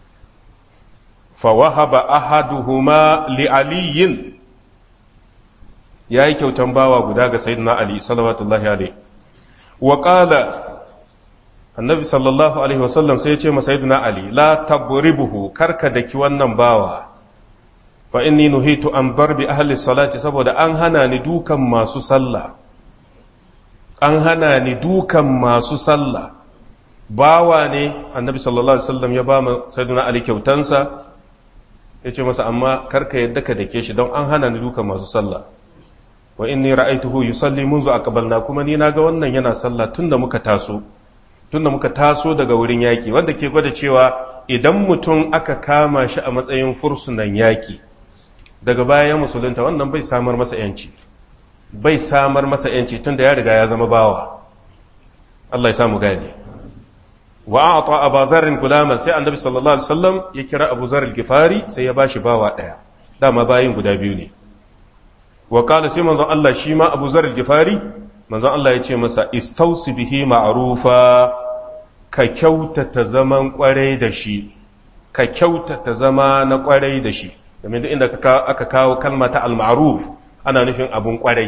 fawahaba ahaduhuma li aliyin ya yi kyautan bawa guda ga sayyidina ali salawatullahi alaihi wa qala annabi sallallahu alaihi wasallam sai ya ce masa sayyidina ali la tabribuhu karka daki wannan bawa fa inni nuhitu an darbi ahli salati saboda an hana ni dukan masu sallah an hana ni dukan masu sallah bawa ne annabi sallallahu alaihi wasallam ya ba mu sayyidina ali kyautansa ya ce masa amma karka yadda ka dake shi don an hana ni dukan masu sallah wa inni ra'aituhu yusalli munzu aqbalna kuma ni naga wannan yana sallah tunda muka taso tunda muka taso daga wurin yaki wanda ke gwada cewa idan mutum aka kama shi a matsayin fursunan yaki daga bayan musulunta wannan bai samar masa yanci bai samar masa yanci tunda ya riga ya zama bawa Allah ya samu gane wa a'ta Abu Zarr gulaman sai Annabi sallallahu alaihi wasallam ya kira Abu Zarr al-Ghifari sai ya bashi bawa daya dama bayin guda biyu ne wa qala sai manzon Allah shi ma Abu Zarr al-Ghifari manzon Allah ya ce masa istausi bihi ma'rufa ka kyautata zaman kwarai da shi ka kyautata zama na kwarai da shi domin duk inda aka kawo kalma ta al-ma'ruf ana nufin abun kwarai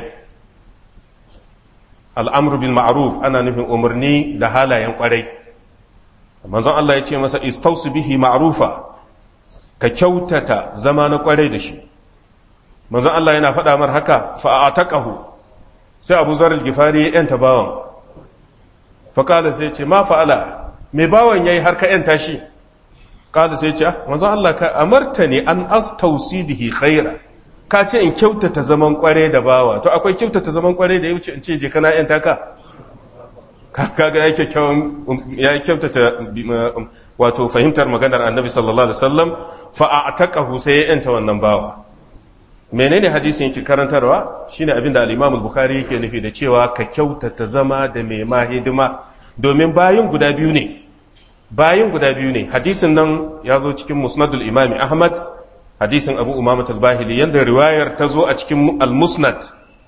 al'amru bil ma'ruf ana nufin umarni da halayen kwarai manzon Allah ya ce masa istausu bihi ma'rufa ka kyautata zama na kwarai da shi manzon Allah yana faɗa mar haka fa ataqahu sai Abu Zar al-Gifari ya yanta bawan fa kala sai ce ma fa'ala me bawan yayi har ka yanta shi kala sai ce manzon Allah ka amartani an astausi bihi khaira ka ce in kyautata zaman kwarai da bawa to akwai kyautata zaman kwarai da ya wuce in ce je kana yanta ka kaga ya kyakkyawan ya kyautata wato fahimtar maganar annabi sallallahu alaihi wasallam fa a'taqahu sai ya yanta wannan bawa menene hadisin yake karantarwa shine abin da al-Imam al-Bukhari yake nufi da cewa ka kyautata zama da mai ma hidima domin bayin guda biyu ne bayin guda biyu ne hadisin nan ya zo cikin musnadul imam Ahmad hadisin Abu Umamah al-Bahili yanda riwayar ta zo a cikin al-Musnad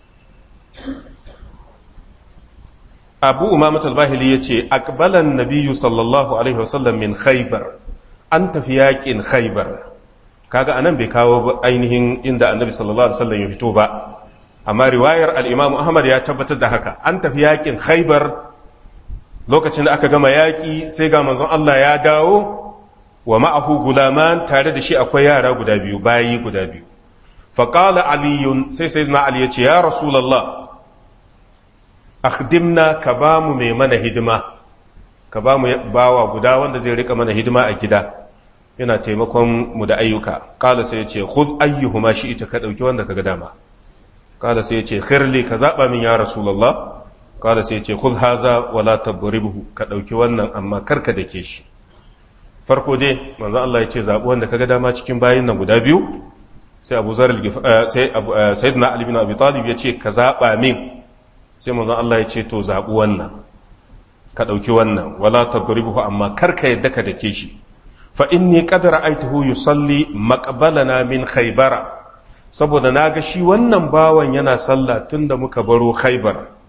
abu umamat al-bahili ya ce akbalan nabiyu sallallahu alaihi wasallam min khaybar an tafi yakin khaybar kaga anan bai kawo ainihin inda annabi sallallahu alaihi wasallam ya fito ba amma riwayar al-imam ahmad ya tabbatar da haka an tafi yakin khaybar lokacin da aka gama yaki sai ga manzon Allah ya dawo wa ma'ahu gulaman tare da shi akwai yara guda biyu bayi guda biyu faqala aliyun sai sayyidina ali ya ce ya rasulullah akhdimna ka ba mu mai mana hidima ka ba mu bawa guda wanda zai rika mana hidima a gida yana taimakon mu da ayyuka kala sai ya ce khudh ayyuhuma shi ita ka dauki wanda kaga dama kala sai ya ce khirli ka zaba min ya rasulullah kala sai ya ce khudh haza wala tabribhu ka dauki wannan amma karka dake shi farko dai manzo Allah ya ce zabi wanda kaga dama cikin bayin nan guda biyu sai Abu Zar sai Sayyidina Ali bin Abi Talib ya ce ka zaba min sai manzon Allah ya ce to zaɓi wannan ka ɗauki wannan wala tadribuhu amma kar ka yadda ka dake shi fa inni qad ra'aytuhu yusalli maqbalana min khaybara saboda naga shi wannan bawan yana sallah tunda muka baro khaybar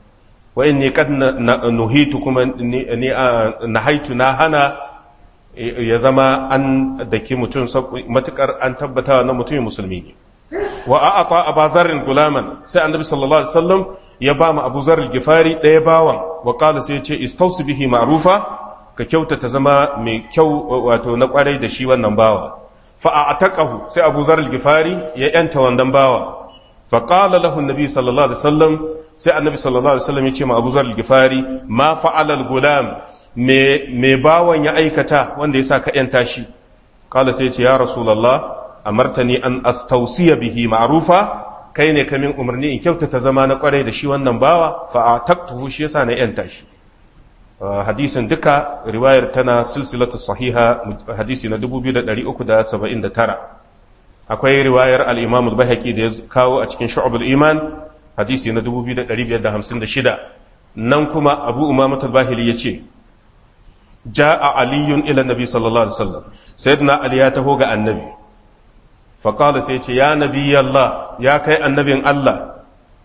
wa inni qad nuhitu kuma ni nahaitu na hana ya zama an daki mutum matukar an tabbata na mutumin musulmi ne wa a'ata abazarin gulaman sai annabi sallallahu alaihi wasallam ya ba mu abu zarar gifari ɗaya bawan wa qala sai ya ce istausu bihi ma'rufa ka kyautata zama mai kyau wato na kwarai da shi wannan bawa fa a'taqahu sai abu zarar gifari ya yanta wannan bawa fa qala lahu annabi sallallahu alaihi wasallam sai annabi sallallahu alaihi wasallam ya ce ma abu zarar gifari ma fa'ala al-gulam me me bawan ya aikata wanda yasa ka yanta shi qala sai ya ce ya rasulullah amartani an astausiya bihi ma'rufa kai ne kamin umarni in kyautata zama na kwarai da shi wannan bawa fa taktuhu shi yasa na yanta shi hadisin duka riwayar tana silsilatu sahiha hadisi na 2379 akwai riwayar al-imam al-baihaqi da ya kawo a cikin shu'abul iman hadisi na 2556 nan kuma abu umamat al-bahili yace ja'a aliyun ila nabi sallallahu alaihi wasallam sayyidina ali ya taho ga annabi faƙala sai ce ya nabi Allah ya kai annabin Allah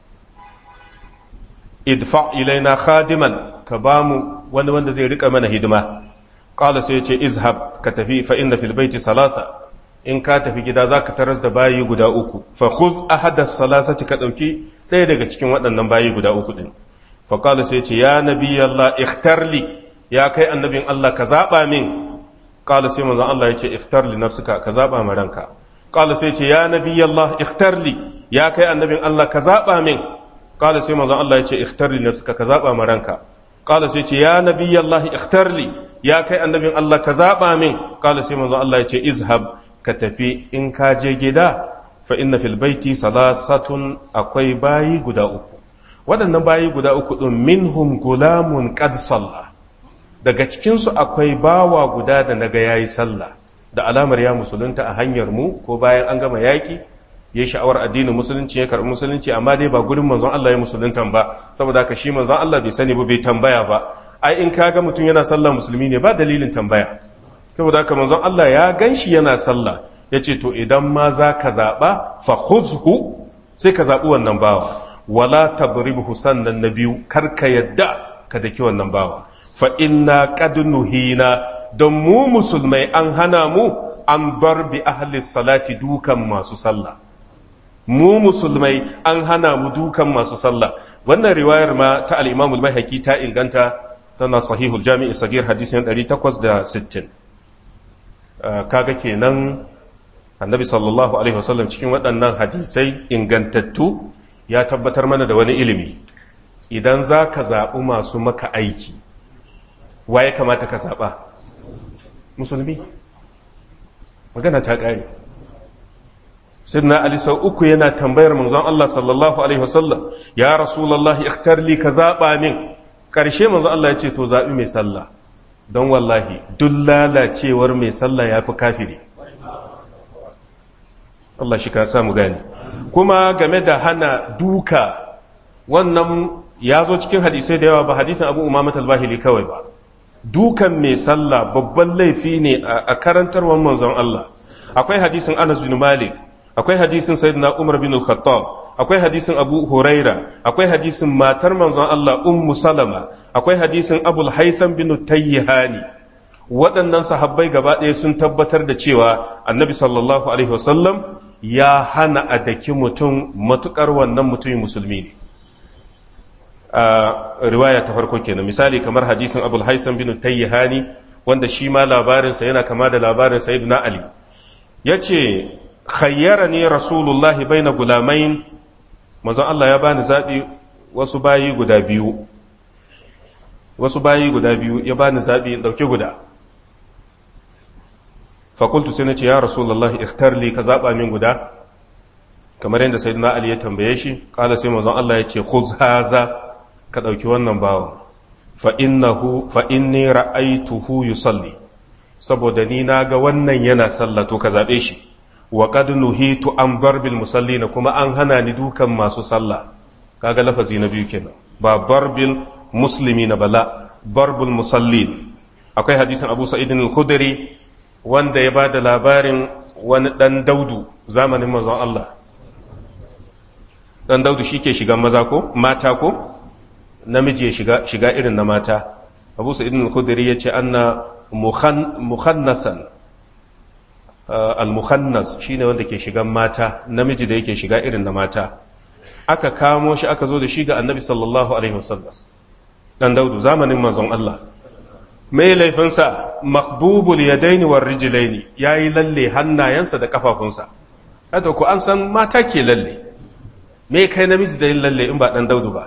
idfa ilaina khadiman ka ba mu wani wanda zai rika mana hidima ƙala sai ce izhab ka tafi fa inna fil baiti salasa in ka tafi gida za ka taras da bayi guda uku fa khuz ahadas salasati ka ɗauki ɗaya daga cikin waɗannan bayi guda uku ɗin faƙala sai ce ya nabi Allah ikhtarli ya kai annabin Allah ka zaɓa min ƙala sai manzon Allah ya ce ikhtarli nafsuka ka zaɓa ma ranka قال سيتي يا نبي الله اختر لي يا كي النبي الله كذابا من قال سي منزon Allah yace اختر لي نفسك كذابا مرانka قال سيتي يا نبي الله اختر لي يا كي النبي الله كذابا من قال سي منزon Allah yace اذهب كتفي in ka je gida fa inna fil baiti salasatun akwai bayi guda uku waɗannan bayi guda uku ɗin minhum gulamun qad salla daga cikinsu akwai bawa guda da naga yayi sallah da alamar ya musulunta a hanyar mu ko bayan an gama yaƙi ya sha'awar addinin musulunci ya karɓi musulunci amma dai ba gurin manzon Allah ya musulunta ba saboda haka shi manzon Allah bai sani ba bai tambaya ba ai in kaga mutum yana sallah musulmi ne ba dalilin tambaya saboda haka manzon Allah ya ganshi yana sallah ya ce to idan ma za ka zaɓa fa khuzhu sai ka zaɓi wannan bawa wala tadribhu sannan na biyu kar ka yadda ka daki wannan bawa fa inna qad nuhina don mu musulmai an hana mu an bar bi ahli salati dukan masu sallah mu musulmai an hana mu dukan masu sallah wannan riwayar ma ta al-Imam al-Baihaqi ta inganta tana sahihul Jami' sagir hadisin 860 kaga kenan annabi sallallahu alaihi wasallam cikin waɗannan hadisai ingantattu ya tabbatar mana da wani ilimi idan za ka zaɓi masu maka aiki wa ya kamata ka zaɓa musulmi magana ta ƙare sidna ali sau uku yana tambayar manzon Allah sallallahu alaihi wasallam ya rasulullah ikhtar li ka zaɓa min ƙarshe manzon Allah ya ce to zaɓi mai sallah don wallahi duk lalacewar mai sallah ya fi kafiri Allah shi ka samu gani kuma game da hana duka wannan ya zo cikin hadisai da yawa ba hadisin abu umamat al-bahili kawai ba dukan mai sallah babban laifi ne a karantarwar manzon Allah akwai hadisin Anas bin Malik akwai hadisin Sayyidina Umar bin Al-Khattab akwai hadisin Abu Huraira akwai hadisin matar manzon Allah Ummu Salama akwai hadisin Abul Haytham bin Tayyihani waɗannan sahabbai gaba ɗaya sun tabbatar da cewa Annabi sallallahu alaihi wasallam ya hana a daki mutum matukar wannan mutumin musulmi ne a riwaya ta farko kenan misali kamar hadisin abul haisan bin tayyihani wanda shi ma labarinsa yana kama da labarin sayyidina ali ya ce khayyara ne rasulullah baina gulamain manzon Allah ya bani zaɓi wasu bayi guda biyu wasu bayi guda biyu ya bani zaɓi in ɗauki guda fakultu sai na ce ya rasulullah ikhtar li ka zaɓa min guda kamar yadda sayyidina ali ya tambaye shi ƙala sai manzon Allah ya ce khuz haza ka ɗauki wannan bawan fa inni ra'aituhu yusalli saboda ni na ga wannan yana sallah to ka zaɓe shi wa qad nuhitu an darbil musallina kuma an hana ni dukan masu sallah kaga lafazi na biyu kenan ba darbil muslimina bala darbul musallin akwai hadisin Abu Sa'id al-Khudri wanda ya bada labarin wani dan daudu zamanin manzon Allah dan daudu shike shigan maza ko mata ko namiji ya shiga shiga irin na mata abu sa'id al-khudri yace anna mukhannasan al-mukhannas shine wanda ke shigan mata namiji da yake shiga irin na mata aka kamo shi aka zo da shi ga annabi sallallahu alaihi wasallam dan daudu zamanin manzon Allah mai laifinsa makbubul yadaini war rijlaini yayi lalle hannayensa da kafafunsa haka ku an san mata ke lalle me kai namiji da yin lalle in ba dan daudu ba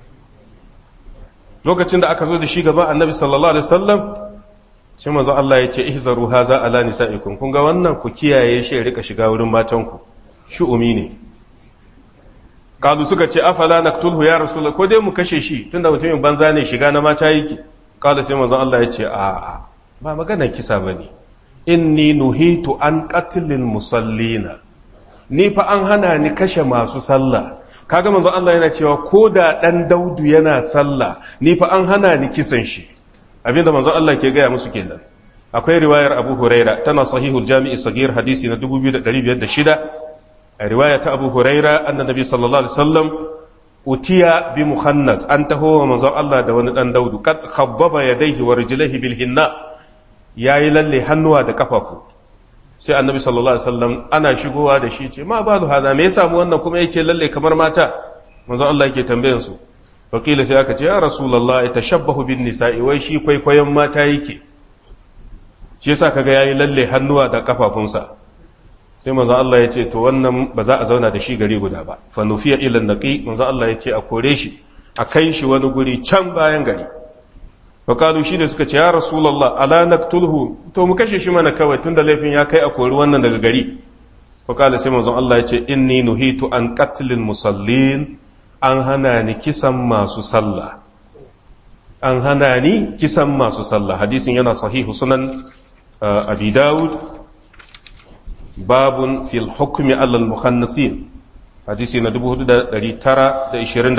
lokacin da aka zo da shi gaban annabi sallallahu alaihi wasallam sai manzo Allah ya ce ihzaru haza ala nisaikum kun ga wannan ku kiyaye shi rika shiga wurin matanku shu'umi ne kalu suka ce afala naqtulhu ya rasulullah ko dai mu kashe shi tunda mutumin banza ne shiga na mata yake kala sai manzo Allah ya ce a a ba maganar kisa bane inni nuhitu an qatlil musallina ni fa an hana ni kashe masu sallah kaga manzo Allah yana cewa ko da dan daudu yana sallah ni fa an hana ni kisan shi abinda manzo Allah ke gaya musu kenan akwai riwayar Abu Huraira tana sahihul Jami'i Sagir hadisi na 2506 a riwaya ta Abu Huraira annabi sallallahu alaihi wasallam utiya bi muhannas an taho wa manzo Allah da wani dan daudu kad khabbaba yadayhi wa rijlaihi bil hinna yayi lalle hannuwa da kafafu sai annabi sallallahu alaihi wasallam ana shigowa da shi ce ma balu hada me yasa mu wannan kuma yake lalle kamar mata manzo Allah yake tambayan su wakila sai aka ce ya rasulullah ya tashabbahu bin nisa'i wai shi kwaikwayon mata yake shi yasa kaga yayi lalle hannuwa da kafafunsa sai manzo Allah ya ce to wannan ba za a zauna da shi gari guda ba fa nufiya ila naqi manzo Allah ya ce a kore shi a kai shi wani guri can bayan gari wakalu shi da suka ce ya rasulullah ala naqtulhu to mu kashe shi mana kawai tunda laifin ya kai a kori wannan daga gari wakala sai manzo Allah ya ce inni nuhitu an qatlil musallin an hana ni kisan masu sallah an hana ni kisan masu sallah hadisin yana sahihu sunan abi dawud babun fil hukmi alal mukhannasin hadisi na 4927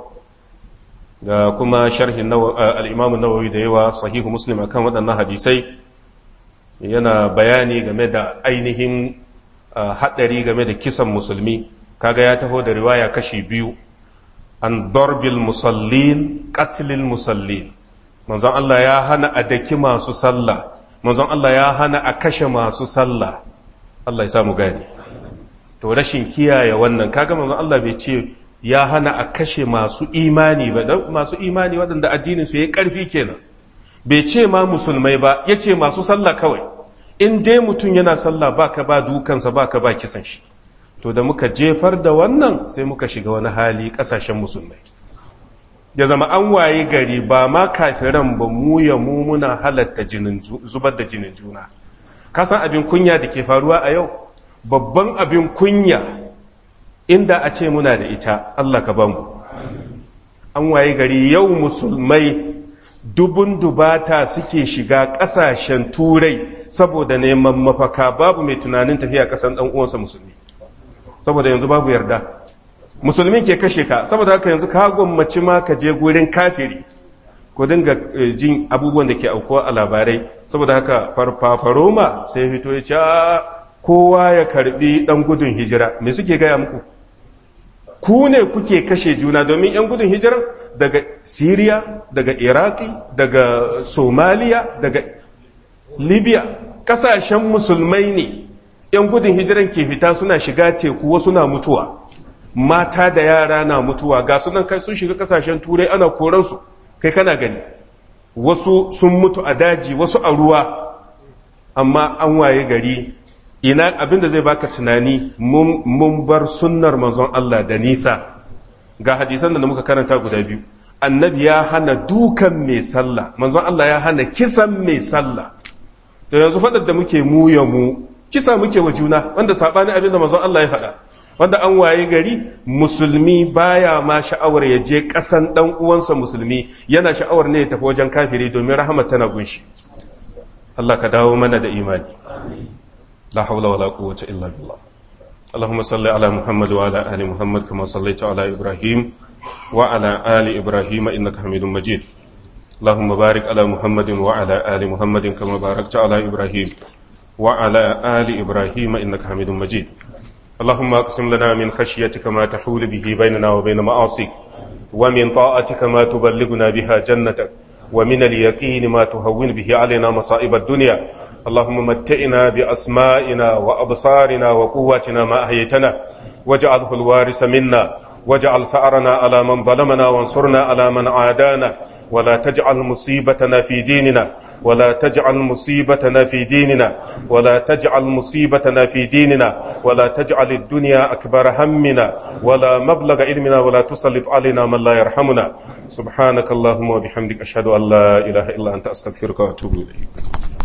da kuma sharhin al-imam nawawi da yawa sahihu muslim akan waɗannan hadisai yana bayani game da ainihin haɗari game da kisan musulmi kaga ya taho da riwaya kashi biyu an darbil musallin qatlil musallin manzon Allah ya hana a daki masu sallah manzon Allah ya hana a kashe masu sallah Allah ya samu gani to rashin kiyaye wannan kaga manzon Allah bai ce ya hana a kashe masu imani ba dan masu imani waɗanda addinin su yayi ƙarfi kenan bai ce ma musulmai ba yace masu sallah kawai in dai mutum yana sallah baka ba dukansa baka ba kisan shi to da muka jefar da wannan sai muka shiga wani hali ƙasashen musulmai ya zama an waye gari ba ma kafiran ba mu ya mu muna halatta zubar da jinin juna kasan abin kunya da ke faruwa a yau babban abin kunya inda a ce muna da ita Allah ka bamu an waye gari yau musulmai dubun dubata suke shiga ƙasashen turai saboda neman mafaka babu mai tunanin tafiya ƙasan ɗan uwansa musulmi saboda yanzu babu yarda musulmin ke kashe ka saboda haka yanzu ka gwammaci ma ka je gurin kafiri ko dinga jin abubuwan da ke aukuwa a labarai saboda haka farfafaroma sai fito ya ce kowa ya karbi dan gudun hijira me suke gaya muku ku ne kuke kashe juna domin yan gudun hijira daga syria daga iraki daga somaliya daga libya kasashen musulmai ne yan gudun hijiran ke fita suna shiga teku wasu na mutuwa mata da yara na mutuwa ga sunan kai sun shiga kasashen turai ana koransu kai kana gani wasu sun mutu a daji wasu a ruwa amma an waye gari ina abinda zai baka tunani mun bar sunnar manzon Allah da nisa ga hadisan da muka karanta guda biyu annabi ya hana dukan mai sallah manzon Allah ya hana kisan mai sallah da yanzu faɗar da muke mu ya mu kisa muke wa juna wanda saɓani abin da manzon Allah ya faɗa wanda an waye gari musulmi baya ma sha'awar ya je ƙasan ɗan uwansa musulmi yana sha'awar ne ya tafi wajen kafiri domin rahama tana gunshi Allah ka dawo mana da imani la haula wala quwwata illa billah اللهم صل على محمد وعلى آل محمد كما صليت على إبراهيم وعلى آل إبراهيم إنك حميد مجيد اللهم بارك على محمد وعلى آل محمد كما باركت على إبراهيم وعلى آل إبراهيم إنك حميد مجيد اللهم اقسم لنا من خشيتك ما تحول به بيننا وبين معاصيك ومن طاعتك ما تبلغنا بها جنتك ومن اليقين ما تهون به علينا مصائب الدنيا اللهم متئنا بأسمائنا وأبصارنا وقواتنا ما أحييتنا واجعله الوارث منا واجعل سعرنا على من ظلمنا وانصرنا على من عادانا ولا تجعل مصيبتنا في ديننا ولا تجعل مصيبتنا في ديننا ولا تجعل مصيبتنا في ديننا ولا تجعل الدنيا أكبر همنا ولا مبلغ علمنا ولا تسلط علينا من لا يرحمنا سبحانك اللهم وبحمدك أشهد أن لا إله إلا أنت أستغفرك وأتوب إليك